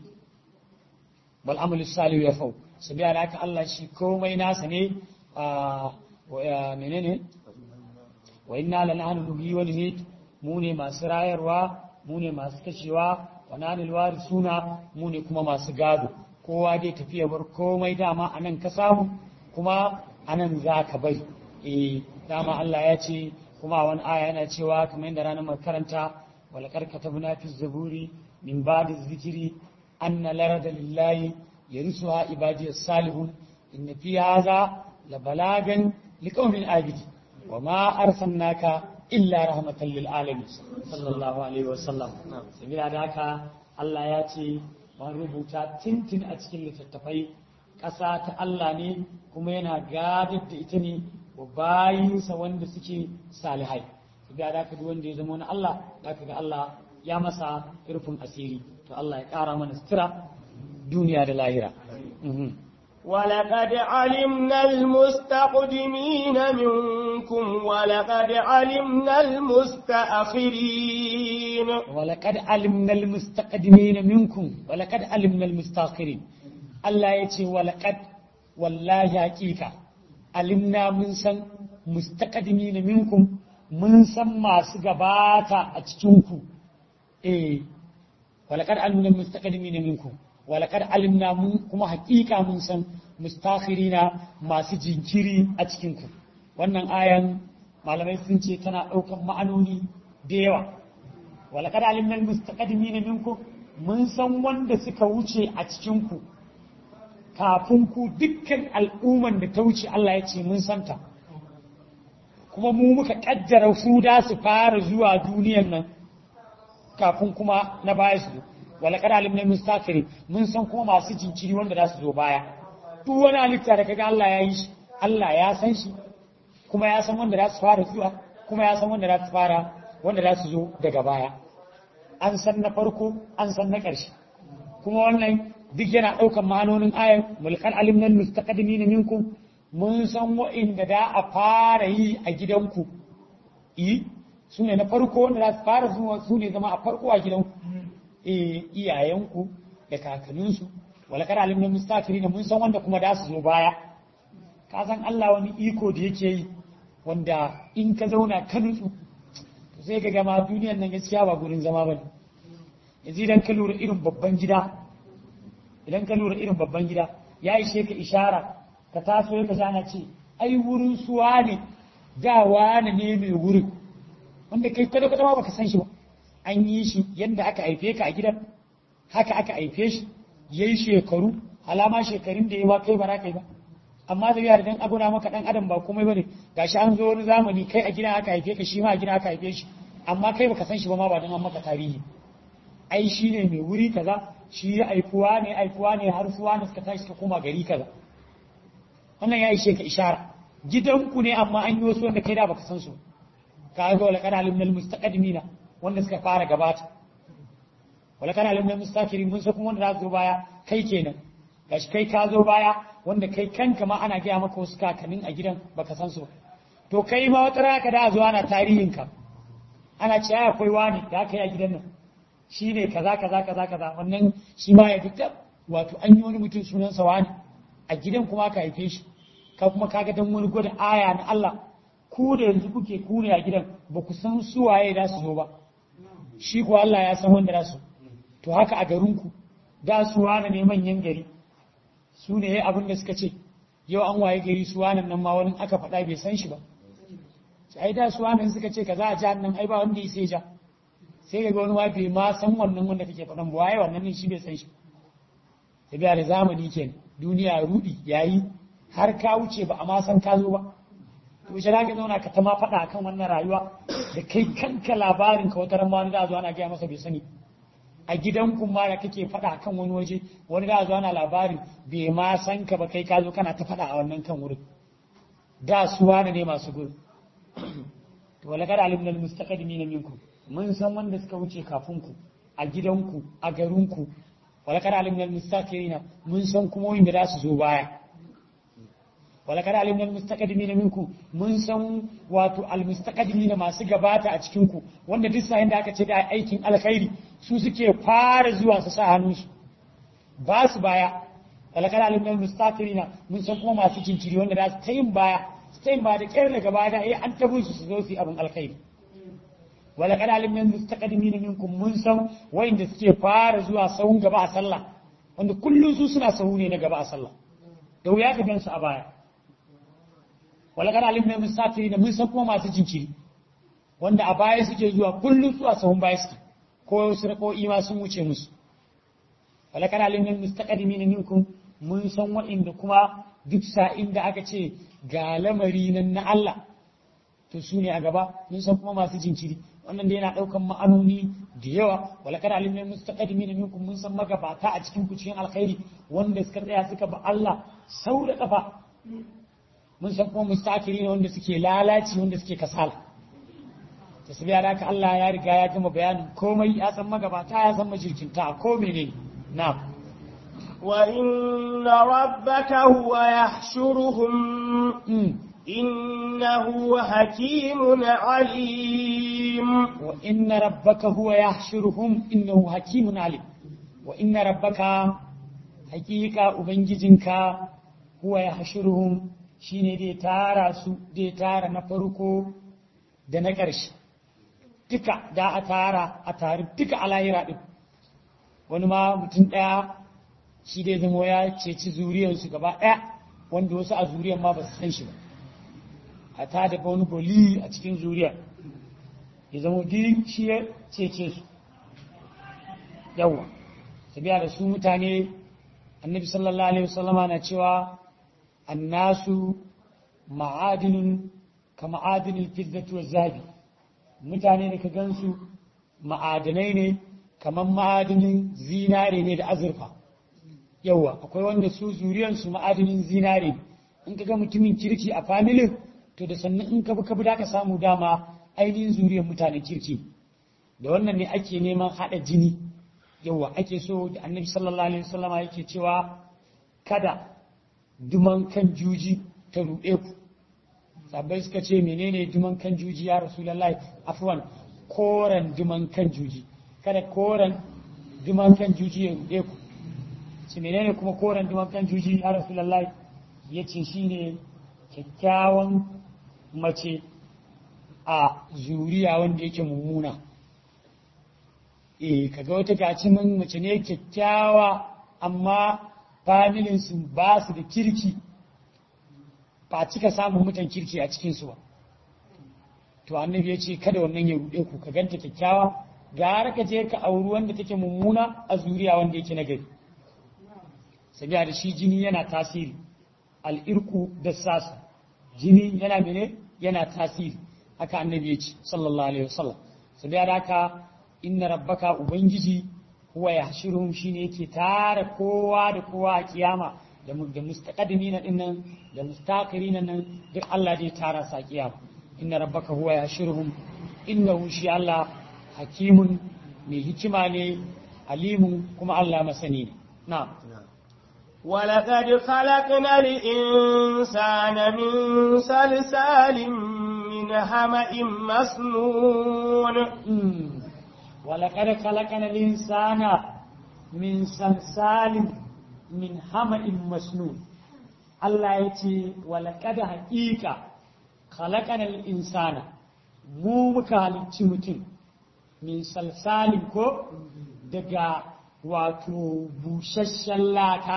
bal amalu salih yafau sabiya da haka Allah shi komai nasa ne a menene wa inna lanahnu nuhyi wa numit mu ne masu rayarwa mu ne masu kashewa wa nanil warisuna mu ne kuma masu gado kowa dai tafiya bar komai dama anan ka samu kuma anan za ka bari eh dama Allah ya ce kuma wani aya yana cewa kamar yadda ranar makaranta wala karkatabna fi zaburi min ba'di zikiri anna larada lillahi yarisuha ibadiyas salihun inna fi hadha la balagan liqaumin abidi wa ma arsalnaka illa rahmatan lil alamin sallallahu alaihi wa sallam sabila da haka Allah ya ce ban rubuta tintin a cikin littattafai ƙasa ta Allah ne kuma yana gadar da ita ne wa bayinsa wanda suke salihai sabila da haka duk wanda ya zama wani Allah zaka ga Allah ya masa rufin asiri to Allah ya ƙara mana sutura duniya da lahira ولقد علمنا المستقدمين منكم ولقد علمنا المستأخرين ولقد علمنا المستقدمين منكم ولقد علمنا المستأخرين الله يتي ولقد والله حقيقة علمنا من سن مستقدمين منكم mun san masu gabata a cikinku eh walakar alimna mustaqdimina minkum walakar alimna mun kuma hakika mun san mustakhirina masu jinkiri a cikinku wannan ayan malamai sun ce tana ɗaukan ma'anoni da yawa walakar alimna mustaqdimina minkum mun san wanda suka wuce a cikinku kafin ku dukkan al'umman da ta wuce Allah ya ce mun santa kuma mu muka kaddara su da su fara zuwa duniyan nan kafin kuma na baya su wala kada alim na mustafiri mun san kuma masu jinkiri wanda za su zo baya duk wani halitta da kaga Allah ya yi shi Allah ya san shi kuma ya san wanda za su fara zuwa kuma ya san wanda za su fara wanda za su zo daga baya an san na farko an san na ƙarshe kuma wannan duk yana ɗaukar ma'anonin ayar mulkan alim nan mustaqdimin minkum mun san wa'inda da a fara yi a gidanku yi su ne na farko wanda za su fara zuwa su ne zama a farko a gidanku iyayenku da kakanninsu wala kada alim na mustafiri ne mun san wanda kuma da su zo baya ka san Allah wani iko da yake yi wanda in ka zauna ka nutsu to sai ka gama duniyar nan gaskiya ba gurin zama bane yanzu idan ka lura irin babban gida idan ka lura irin babban gida ya ishe ka ishara ka taso ya ka ce ai wurin suwa ne da wani ne mai wurin wanda kai kada kada ma baka san shi ba an yi shi yadda aka haife ka a gidan haka aka haife shi yayi shekaru alama shekarun da yawa kai ba za kai ba amma da yara dan aguna maka dan adam ba komai bane gashi an zo wani zamani kai a gidan aka haife ka shi ma a gidan aka haife shi amma kai baka san shi ba ma ba dan an maka tarihi ai shi ne mai wuri kaza shi ya aikuwa ne aikuwa ne har suwa ne suka tashi suka koma gari kaza wannan ya ishe ka ishara gidanku ne amma an yi wasu wanda kai da baka san su ka ga wala kana alimnal mustaqdimina wanda suka fara gabata wala kana alimnal mustakirin mun san kuma wanda za su zo baya kai kenan gashi kai ka zo baya wanda kai kanka ma ana gaya maka wasu kakannin a gidan baka san su to kai ma wata rana ka da zuwa na tarihin ka ana ce ai akwai wani da aka yi a gidan nan shi ne kaza kaza kaza kaza wannan shi ma ya fita wato an yi wani mutum sunansa wani a gidan kuma ka haife shi ka kuma kaga dan wani gwada aya na Allah ku da yanzu kuke ku ne a gidan ba ku san su waye da su zo ba shi ko Allah ya san wanda da su to haka a garin ku da su wani ne manyan gari su ne abin da suka ce yau an waye gari su wani nan ma wani aka faɗa bai san shi ba ai da su wani suka ce kaza a jihar nan ai ba wanda ya sai ja sai ga wani ma bai ma san wannan wanda kake faɗan ba waye wannan ne shi bai san shi tabiya da zamani kenan duniya rudi yayi har ka wuce ba a ma san ka zo ba to shi ka zauna ka ta ma faɗa akan wannan rayuwa da kai kanka labarin ka wata ran da zo ana gaya masa bai sani a gidan ma da kake faɗa akan wani waje wani da zo ana labarin bai ma san ka ba kai ka zo kana ta faɗa a wannan kan wurin da su wani ne masu gudu to wala kada alimnal mustaqdimin minkum mun san wanda suka wuce kafin ku a gidanku a garinku wala kada alimnal mustaqirina mun san kuma wanda za su zo baya wala kada alimnal mustaqdimina minku mun san wato al mustaqdimina masu gabata a cikin ku wanda duk sahin da aka ce da aikin alkhairi su suke fara zuwa su sa hannunsu ba su baya wala kada alimnal mustaqirina mun san kuma masu jinkiri wanda za su ta yin baya su ta yin baya da kyar daga baya da eh an tabu su su zo su yi abin alkhairi wala kada alimnal mustaqdimina minkum mun san wayanda suke fara zuwa sahun gaba a sallah wanda kullum su suna sahu ne na gaba a sallah da wuya ka gansu a baya wala kana alim ne musafiri da mun san kuma masu jinkiri wanda a baya suke zuwa kullum su a sahun baya suke ko su rako ima sun wuce musu wala kana alim ne mustaqdimin minkum mun san wa'inda kuma duk sa'in da aka ce ga lamari nan na Allah to su ne a gaba mun san kuma masu jinkiri wannan da yana daukan ma'anoni da yawa wala kana alim ne mustaqdimin minkum mun san magabata a cikin ku cikin alkhairi wanda suka tsaya suka ba Allah sau da kafa mun san kuma mustakiri ne wanda suke lalaci wanda suke kasala da su biya da haka Allah ya riga ya gama bayanin komai ya san magabata ya san majirkinta ko menene na'am وإن ربك هو يحشرهم Mm. إنه حكيم عليم wa inna rabbaka huwa yahshuruhum innahu hakimun alim wa inna rabbaka hakika ubangijinka huwa yahshuruhum shine zai tara su zai tara na farko da na ƙarshe duka da a tara a tare duka a lahira din wani ma mutum ɗaya shi dai zama ya ceci zuriyarsu gaba ɗaya wanda wasu a zuriyar ma ba su san shi ba a ta da wani boli a cikin zuriyar ya zama duk shi ya cece su yawwa tabiya da su mutane annabi sallallahu alaihi wasallama na cewa annasu ma'adinin ka ma'adinin fiddatu wa zabi mutane da ka gansu ma'adanai ne kamar ma'adinin zinare ne da azurfa yawwa akwai wanda su zuriyansu ma'adinin zinare ne in ka ga mutumin kirki a familin to da sannan in ka bi ka bi da ka samu dama ainihin zuriyar mutanen kirki da wannan ne ake neman haɗa jini yawa ake so da annabi sallallahu alaihi wasallama yake cewa kada duman kan juji ta ruɗe ku sabai suka ce menene duman kan juji ya rasulullahi afwan koren duman kan juji kada koren duman kan juji ya ruɗe ku ce menene kuma koren duman kan juji ya rasulullahi ya ce shine kyakkyawan mace a zuriya wanda yake mummuna eh kaga wata gaci mun mace ne kyakkyawa amma familin su ba su da kirki ba cika samun mutan kirki a cikin su ba to annabi ya ce kada wannan ya rude ku ka ganta kyakkyawa gara ka je ka auri wanda take mummuna a zuriya wanda yake nagari sabiya da shi jini yana tasiri al'irku da sasa jini yana mene yana tasiri haka annabi ya ce sallallahu alaihi wasallam sabiya da haka inna rabbaka ubangiji huwa yahshuruhum shine yake tara kowa da kowa a kiyama da mu- da mustaqadimina dinnan da mustaqirina nan duk Allah zai tara sa kiyama inna rabbaka huwa yahshuruhum innahu shi Allah hakimun mai hikima ne alimun kuma Allah masani ne na'am ولقد خلقنا الإنسان من صلصال من حمأ مسنون مم. ولقد خلقنا الإنسان من صلصال من حمأ مسنون الله يتي ولقد حقيقة خلقنا الإنسان mu muka halicci mutum min salsalin ko daga wato busasshen laka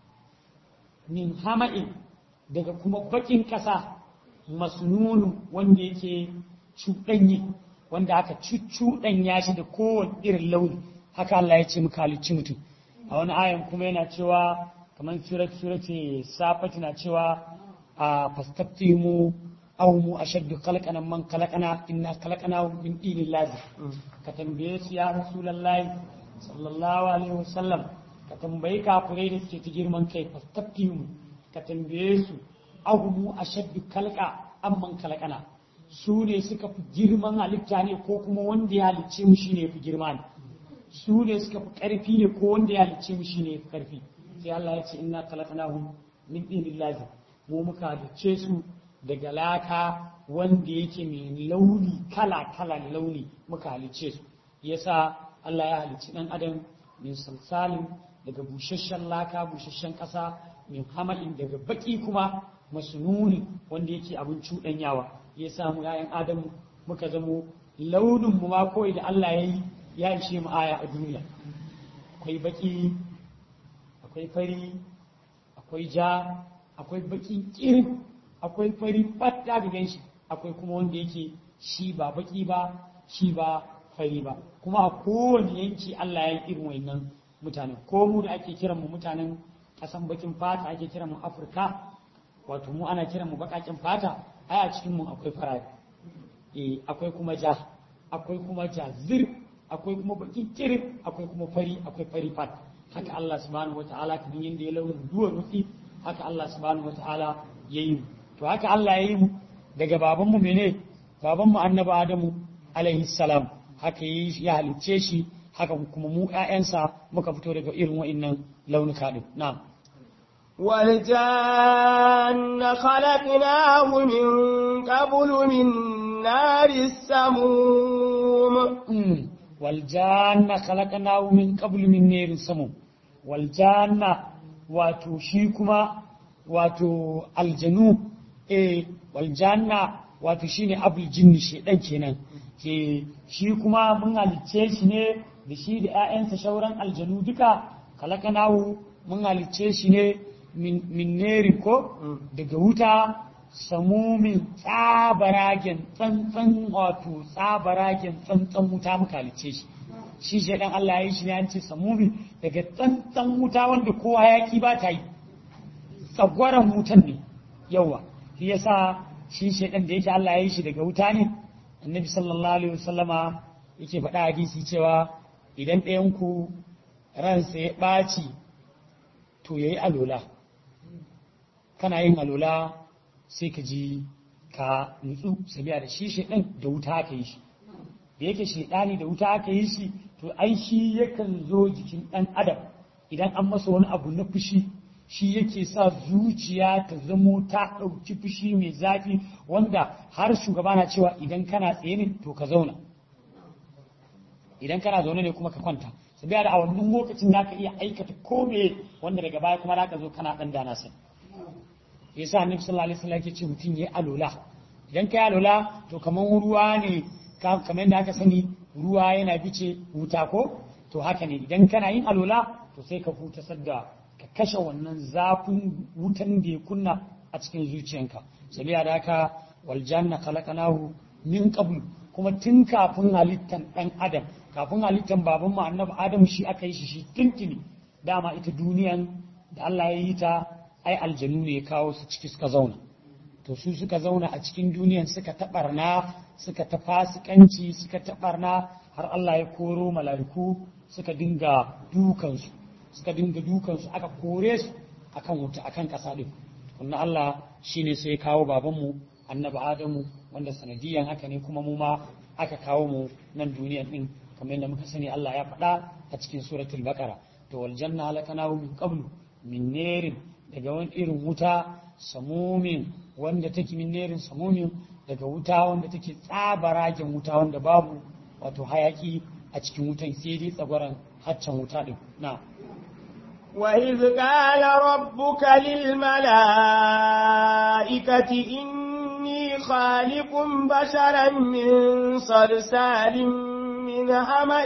min hama'in daga kuma bakin ƙasa masnunu wanda yake cuɗanye wanda aka cuccuɗanya shi da kowane irin launi haka Allah ya ce muka halicci mutum a wani ayan kuma yana cewa kamar surat surati safati na cewa a fastaftimu aw mu ashaddu khalqana man khalaqana inna khalaqna min dinin lazim ka tambaye su ya rasulullahi sallallahu alaihi wasallam ka tambayi kafirai da suke ta girman kai fastaftimu ka tambaye su aw mu ashaddu khalqa amman khalaqana su ne suka fi girman halitta ne ko kuma wanda ya halicce mu shine fi girma ne su ne suka fi ƙarfi ne ko wanda ya halicce mu shine fi ƙarfi sai Allah ya ce inna khalaqnahum min dinin lazim mu muka halicce su daga laka wanda yake mai launi kala kala launi muka halicce su yasa Allah ya halicci dan adam min salsalin daga busasshen laka busasshen ƙasa min hamalin daga baki kuma masnuni wanda yake abin cuɗanyawa ya samu ‘ya'yan Adamu muka zamo launin mu ma kawai da Allah ya yi ya ishe mu aya a duniya. Akwai baki, akwai fari, akwai ja, akwai baki kirin, akwai fari fatta da ganshi, akwai kuma wanda yake shi ba baki ba, shi ba fari ba. Kuma a kowane yanki Allah ya yi irin wannan mutanen. Ko mu da ake kiran mu mutanen ƙasan bakin fata ake kiran mu Afirka, wato mu ana kiran mu baƙaƙen fata, ai a cikin mu akwai farare eh akwai kuma ja akwai kuma jazir akwai kuma baki kirin akwai kuma fari akwai fari fat haka Allah subhanahu wataala kamar yanda ya launin duwar rufi haka Allah subhanahu wataala ya yi mu to haka Allah ya yi mu daga baban mu mene baban mu annabi Adamu alaihi salam haka yi ya halicce shi haka kuma mu ƴaƴansa muka fito daga irin wa'annan launuka din na'am والجان خلقناه من قبل من نار السموم والجان خلقناه من قبل من نار السموم والجان wato shi kuma wato aljanu eh waljanna wato shine abul jinni shedan kenan ke shi kuma mun halicce shi ne da shi da ƴaƴansa shauran aljanu duka kalakanahu mun halicce shi ne min neri ko daga wuta samumin tsabaragen tsantsan wato tsabaragen tsantsan wuta muka halicce shi shi shaidan Allah ya yi shi ne an ce samumi daga tsantsan wuta wanda kowa yaki ba ta yi tsagwaron wutan ne yawa shi yasa shi shaidan da yake Allah ya yi shi daga wuta ne annabi sallallahu alaihi wasallama yake faɗa hadisi cewa idan ɗayan ku ransa ya ɓaci to yayi alola kana yin alola sai ka ji ka nutsu sabiya da shi shaidan da wuta aka yi shi da yake shaidani da wuta aka yi shi to ai shi yakan zo jikin ɗan adam idan an masa wani abu na fushi shi yake sa zuciya ta zamo ta ɗauki fushi mai zafi wanda har shugaba na cewa idan kana tsaye ne to ka zauna idan kana zaune ne kuma ka kwanta sabiya da a wannan lokacin za ka iya aikata kome wanda daga baya kuma za ka zo kana ɗan dana sai yasa annabi sallallahu alaihi wasallam yake ce mutum yayi alola idan kai alola to kaman ruwa ne kamar yadda aka sani ruwa yana bice wuta ko to haka ne idan kana yin alola to sai ka huta sadda ka kashe wannan zafin wutan da ya kunna a cikin zuciyanka sabiya da haka wal janna khalaqnahu min qablu kuma tun kafin halittan dan adam kafin halittan baban mu annabi adam shi aka yi shi shi tuntuni dama ita duniyan da Allah ya yi ta ai aljanu ne ya kawo su ciki suka zauna to su suka zauna a cikin duniyan suka taɓarna suka ta fasikanci suka taɓarna har Allah ya koro mala'iku suka dinga dukansu suka dinga dukansu aka kore su akan wuta akan ƙasa ɗin kunna Allah shine sai kawo babanmu annabi Adamu wanda sanadiyan haka ne kuma mu ma aka kawo mu nan duniyan ɗin kamar yadda muka sani Allah ya faɗa a cikin suratul baqara to wal janna halakanahu min qablu min nerin daga wani irin wuta samumin wanda take min nerin samumin daga wuta wanda take tsabaragen wuta wanda babu wato hayaki a cikin wutan sai dai tsagwaran haccan wuta din na وإذ قال ربك للملائكة إني خالق بشرا من صلصال من همأ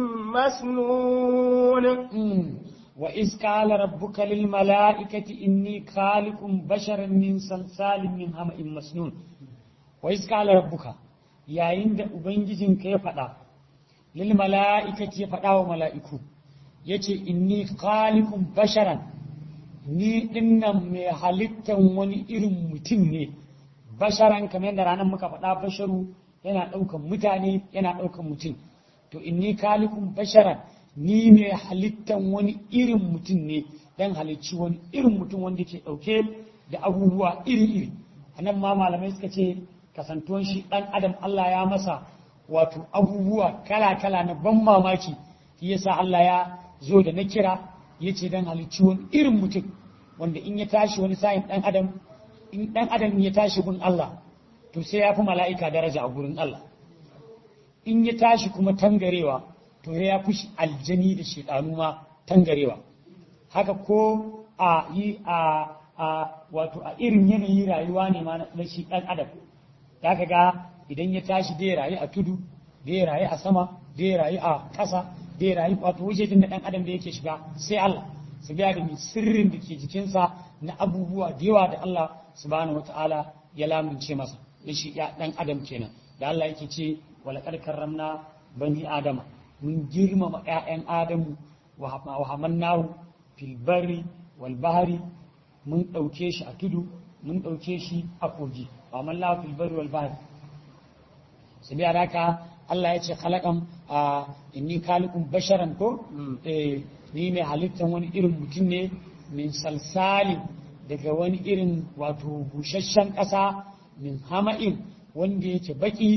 مسنون وإذ قال ربك للملائكة إني خالق بشرا من صلصال من همأ مسنون وإذ قال ربك يا عند أبنجزين كيف فدا للملائكة فدا وملائكو yace inni khaliqun basharan ni dinnan mai halittan wani irin mutum ne basharan kamar yadda ranar muka faɗa basharu yana ɗaukan mutane yana ɗaukan mutum to inni khaliqun basharan ni mai halittan wani irin mutum ne dan halicci wani irin mutum wanda ke ɗauke da abubuwa iri-iri a nan ma malamai suka ce kasantuwan shi ɗan adam Allah ya masa wato abubuwa kala-kala na ban mamaki shi yasa Allah ya zo da na kira ya ce dan halicci wani irin mutum wanda in ya tashi wani sa'in ɗan adam in ɗan adam ya tashi gun Allah to sai ya fi mala'ika daraja a gurin Allah in ya tashi kuma tangarewa to ya fi aljani da shaidanu ma tangarewa haka ko a yi a a wato a irin yanayi rayuwa ne ma na shi dan adam ka ga idan ya tashi da ya rayu a tudu da ya rayu a sama da ya rayu a ƙasa da ya rayu wato wajejen da dan adam da yake shiga sai Allah su biya da sirrin da ke jikinsa na abubuwa da yawa da Allah subhanahu wataala ya lamunce masa da shi ya dan adam kenan da Allah yake ce walaqad karramna bani adama mun girmama ‘ya'yan Adamu wa hamannahu fil barri wal bahari mun ɗauke shi a tudu mun ɗauke shi a kogi wa hamannahu fil barri wal bahari su biya haka Allah ya ce khalaqan a inni khaliqun basharan ko eh ni mai halittan wani irin mutum ne min salsalin daga wani irin wato busasshen ƙasa min hama'in wanda yake baki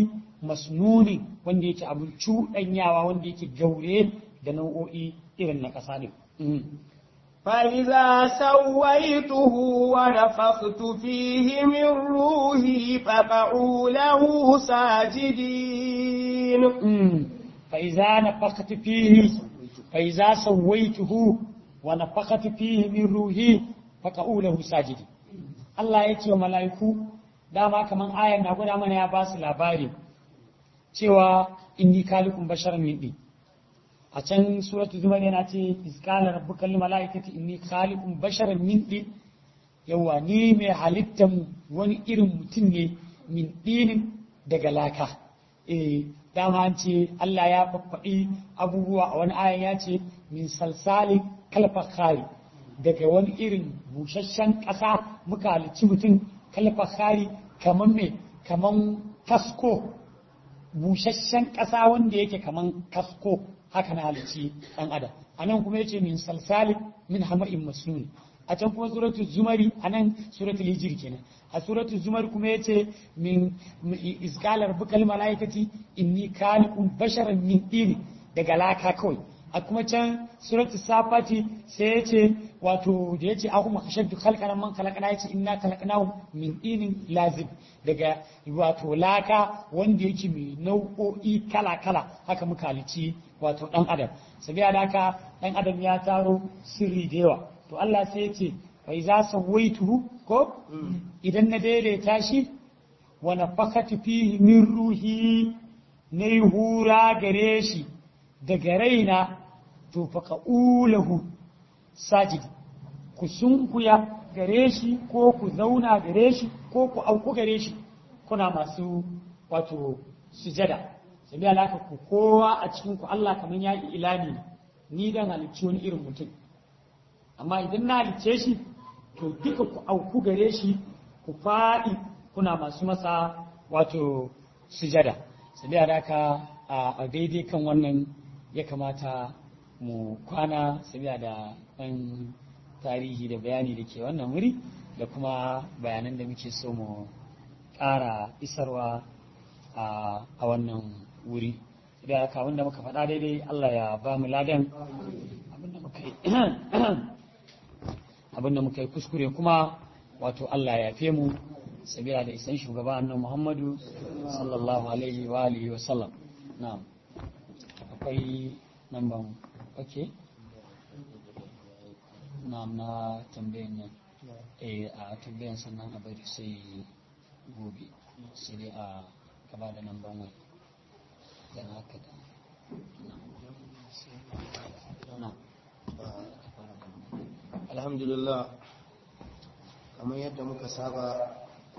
masnuni wanda yake abin cuɗanyawa wanda yake gaure da nau'o'i irin na ƙasa ne فإذا سويته ونفخت فيه من روحي فقعوا له ساجدين فإذا نفخت فيه فإذا سويته ونفخت فيه من روحي فقعوا له ساجدين Allah ya ce wa mala'iku dama kaman ayan na gwada mana ya ba su labari cewa inni kalikun basharan min ɗin a can suratul zumar yana ce iskala rabbukal malaikati inni khaliqun basharan min din yawa ni mai halittan wani irin mutum ne min dinin daga laka eh dama an ce Allah ya faffaɗi abubuwa a wani ayan ya ce min salsalin kalfakhari daga wani irin busasshen ƙasa muka halicci mutum kalfakhari kaman me kaman kasko busasshen ƙasa wanda yake kaman kasko haka na halicci ɗan adam a nan kuma yace min salsalin min hama'in masnun a can kuma suratu zumari a nan suratu hijir kenan a suratu zumari kuma yace min iskalar bukal malaikati inni khaliqun basharan min dini daga laka kawai a kuma can suratu safati sai yace wato da yace aku makashaddu khalqana man khalaqana yace inna khalaqnahu min dinin lazib daga wato laka wanda yake mai nau'o'i kala kala haka muka halici wato ɗan adam sabiya da haka ɗan adam ya taro sirri da yawa to Allah sai ya ce bai za su waitu ko idan na daidaita shi wa nafakatu fihi min ruhi na yi hura gare shi daga raina to faka ulahu sajidi ku sunkuya gare shi ko ku zauna gare shi ko ku auku gare shi kuna masu wato sujada sabi alaka ku kowa a cikin ku Allah kamar ya yi ilani ni dan halicci wani irin mutum amma idan na halicce shi to duka ku auku gare shi ku faɗi kuna masu masa wato sujada sabi alaka a daidai kan wannan ya kamata mu kwana sabi da ɗan tarihi da bayani da ke wannan wuri da kuma bayanan da muke so mu ƙara isarwa a wannan wuri da haka abinda muka faɗa daidai Allah ya ba mu ladan abinda muka yi abinda muka yi kuskure kuma wato Allah ya fe mu sabila da isan shugaba annabi Muhammadu sallallahu alaihi wa alihi wa sallam na'am akwai namban okay na'am na tambayan nan eh a tambayan sannan a bari sai gobe sai dai a gaba da namban wani dan haka da alhamdulillah kamar yadda muka saba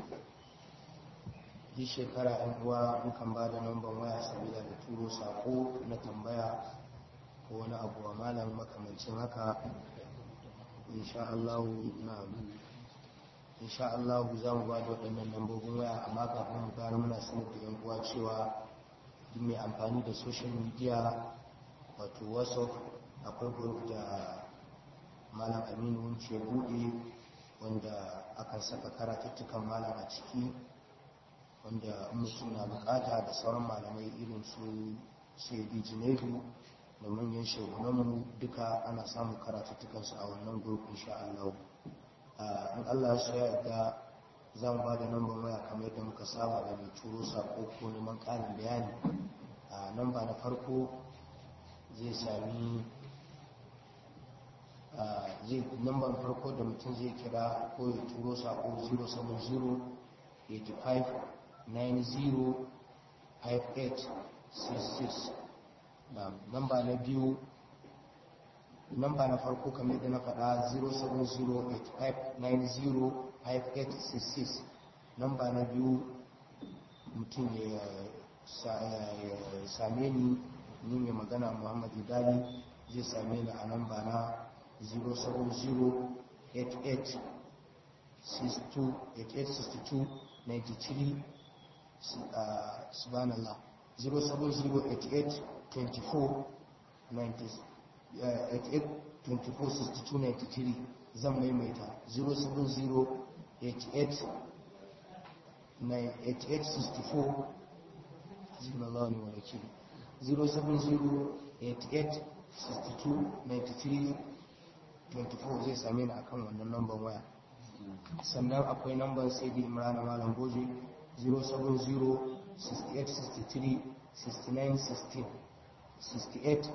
yi shekara yan uwa mukan ba da namban waya sabida da turo sako na tambaya ko wani abu wa malam makamancin haka insha Allah na insha Allah za mu ba da waɗannan lambobin waya amma kafin mu gano muna sanar da yan uwa cewa duk mai amfani da social media wato whatsapp akwai group da malam aminu wunce ya buɗe wanda akan saka karatuttukan malam a ciki wanda mutum na bukata da sauran malamai irin su sai junaidu da manyan shugabanmu duka ana samun karatuttukansu a wannan group insha Allah in Allah ya soya da za mu ba da namban waya kamar yadda muka saba da mai turo sako ko neman ƙarin bayani a namba na farko zai sami zai namban farko da mutum zai kira ko ya turo sako 070 85 90 5866 namba na biyu namba na farko kamar da na faɗa 07085905866 namba na biyu mutum ya same ni ni mai magana muhammad idali zai same ni a namba na 070886293 subhanallah 07088 24 246293 zan maimaita 07088 64 hasbunallahu wa ni'mal wakil 07088629324 zai same ni akan wannan lambar waya sannan akwai lambar sai da imrana malam goje 07068636916 68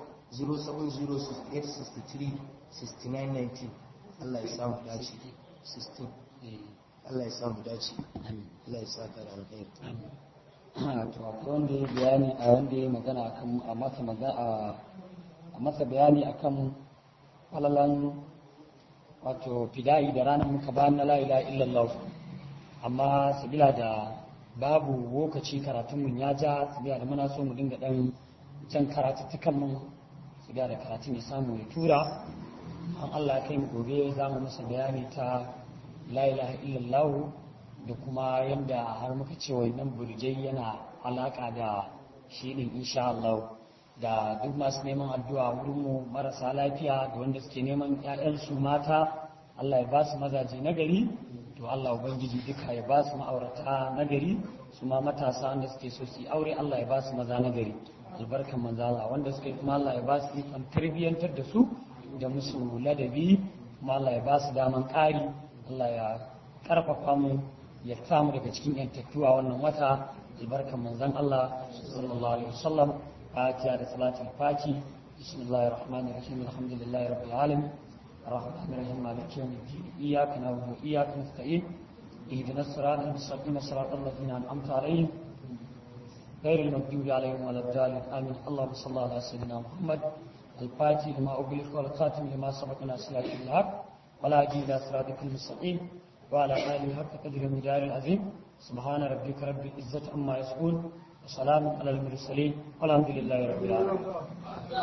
07068636919 Allah ya samu dace 16 Allah ya samu dace Allah ya sa ka da alkhairi to akwai wanda ya bayani a wanda ya magana akan a masa magana a masa bayani akan falalan wato fida'i da ranar muka bayan na la ilaha illallah amma sabila da babu lokaci karatun mun ya ja sabila da muna so mu dinga dan jan karatuttukan mun sabila da karatun ya samu ya tura an Allah ya kai mu gobe za mu masa bayani ta la ilaha illallah da kuma yadda har muka ce wannan burjai yana alaka da shi din insha Allah da duk masu neman addu'a wurin mu marasa lafiya da wanda suke neman ƴaƴansu mata Allah ya ba su mazaje nagari to Allah ubangiji duka ya ba su ma'aurata nagari su ma matasa wanda suke so su yi aure Allah ya ba su maza nagari albarkan manzo Allah wanda suke kuma Allah ya ba su ikon tarbiyyantar da su da musu ladabi kuma Allah ya ba su daman ƙari Allah ya karfafa mu ya samu daga cikin yantattuwa wannan wata albarkan manzon Allah sallallahu alaihi wasallam fatiha da salatul fati bismillahir rahmanir rahim alhamdulillahi rabbil alamin الرحمن الرحيم مالك يوم الدين إياك نعبد وإياك نستعين اهدنا الصراط المستقيم صراط الذين أنعمت عليهم غير المغضوب عليهم ولا الضالين آمين اللهم صل على سيدنا محمد الفاتح لما أغلق والخاتم لما سبق ناصر الحق ولا هدي إلى صراطك المستقيم وعلى آله حق قدر المدار العظيم سبحان ربك رب العزة عما يصفون وسلام على المرسلين والحمد لله رب العالمين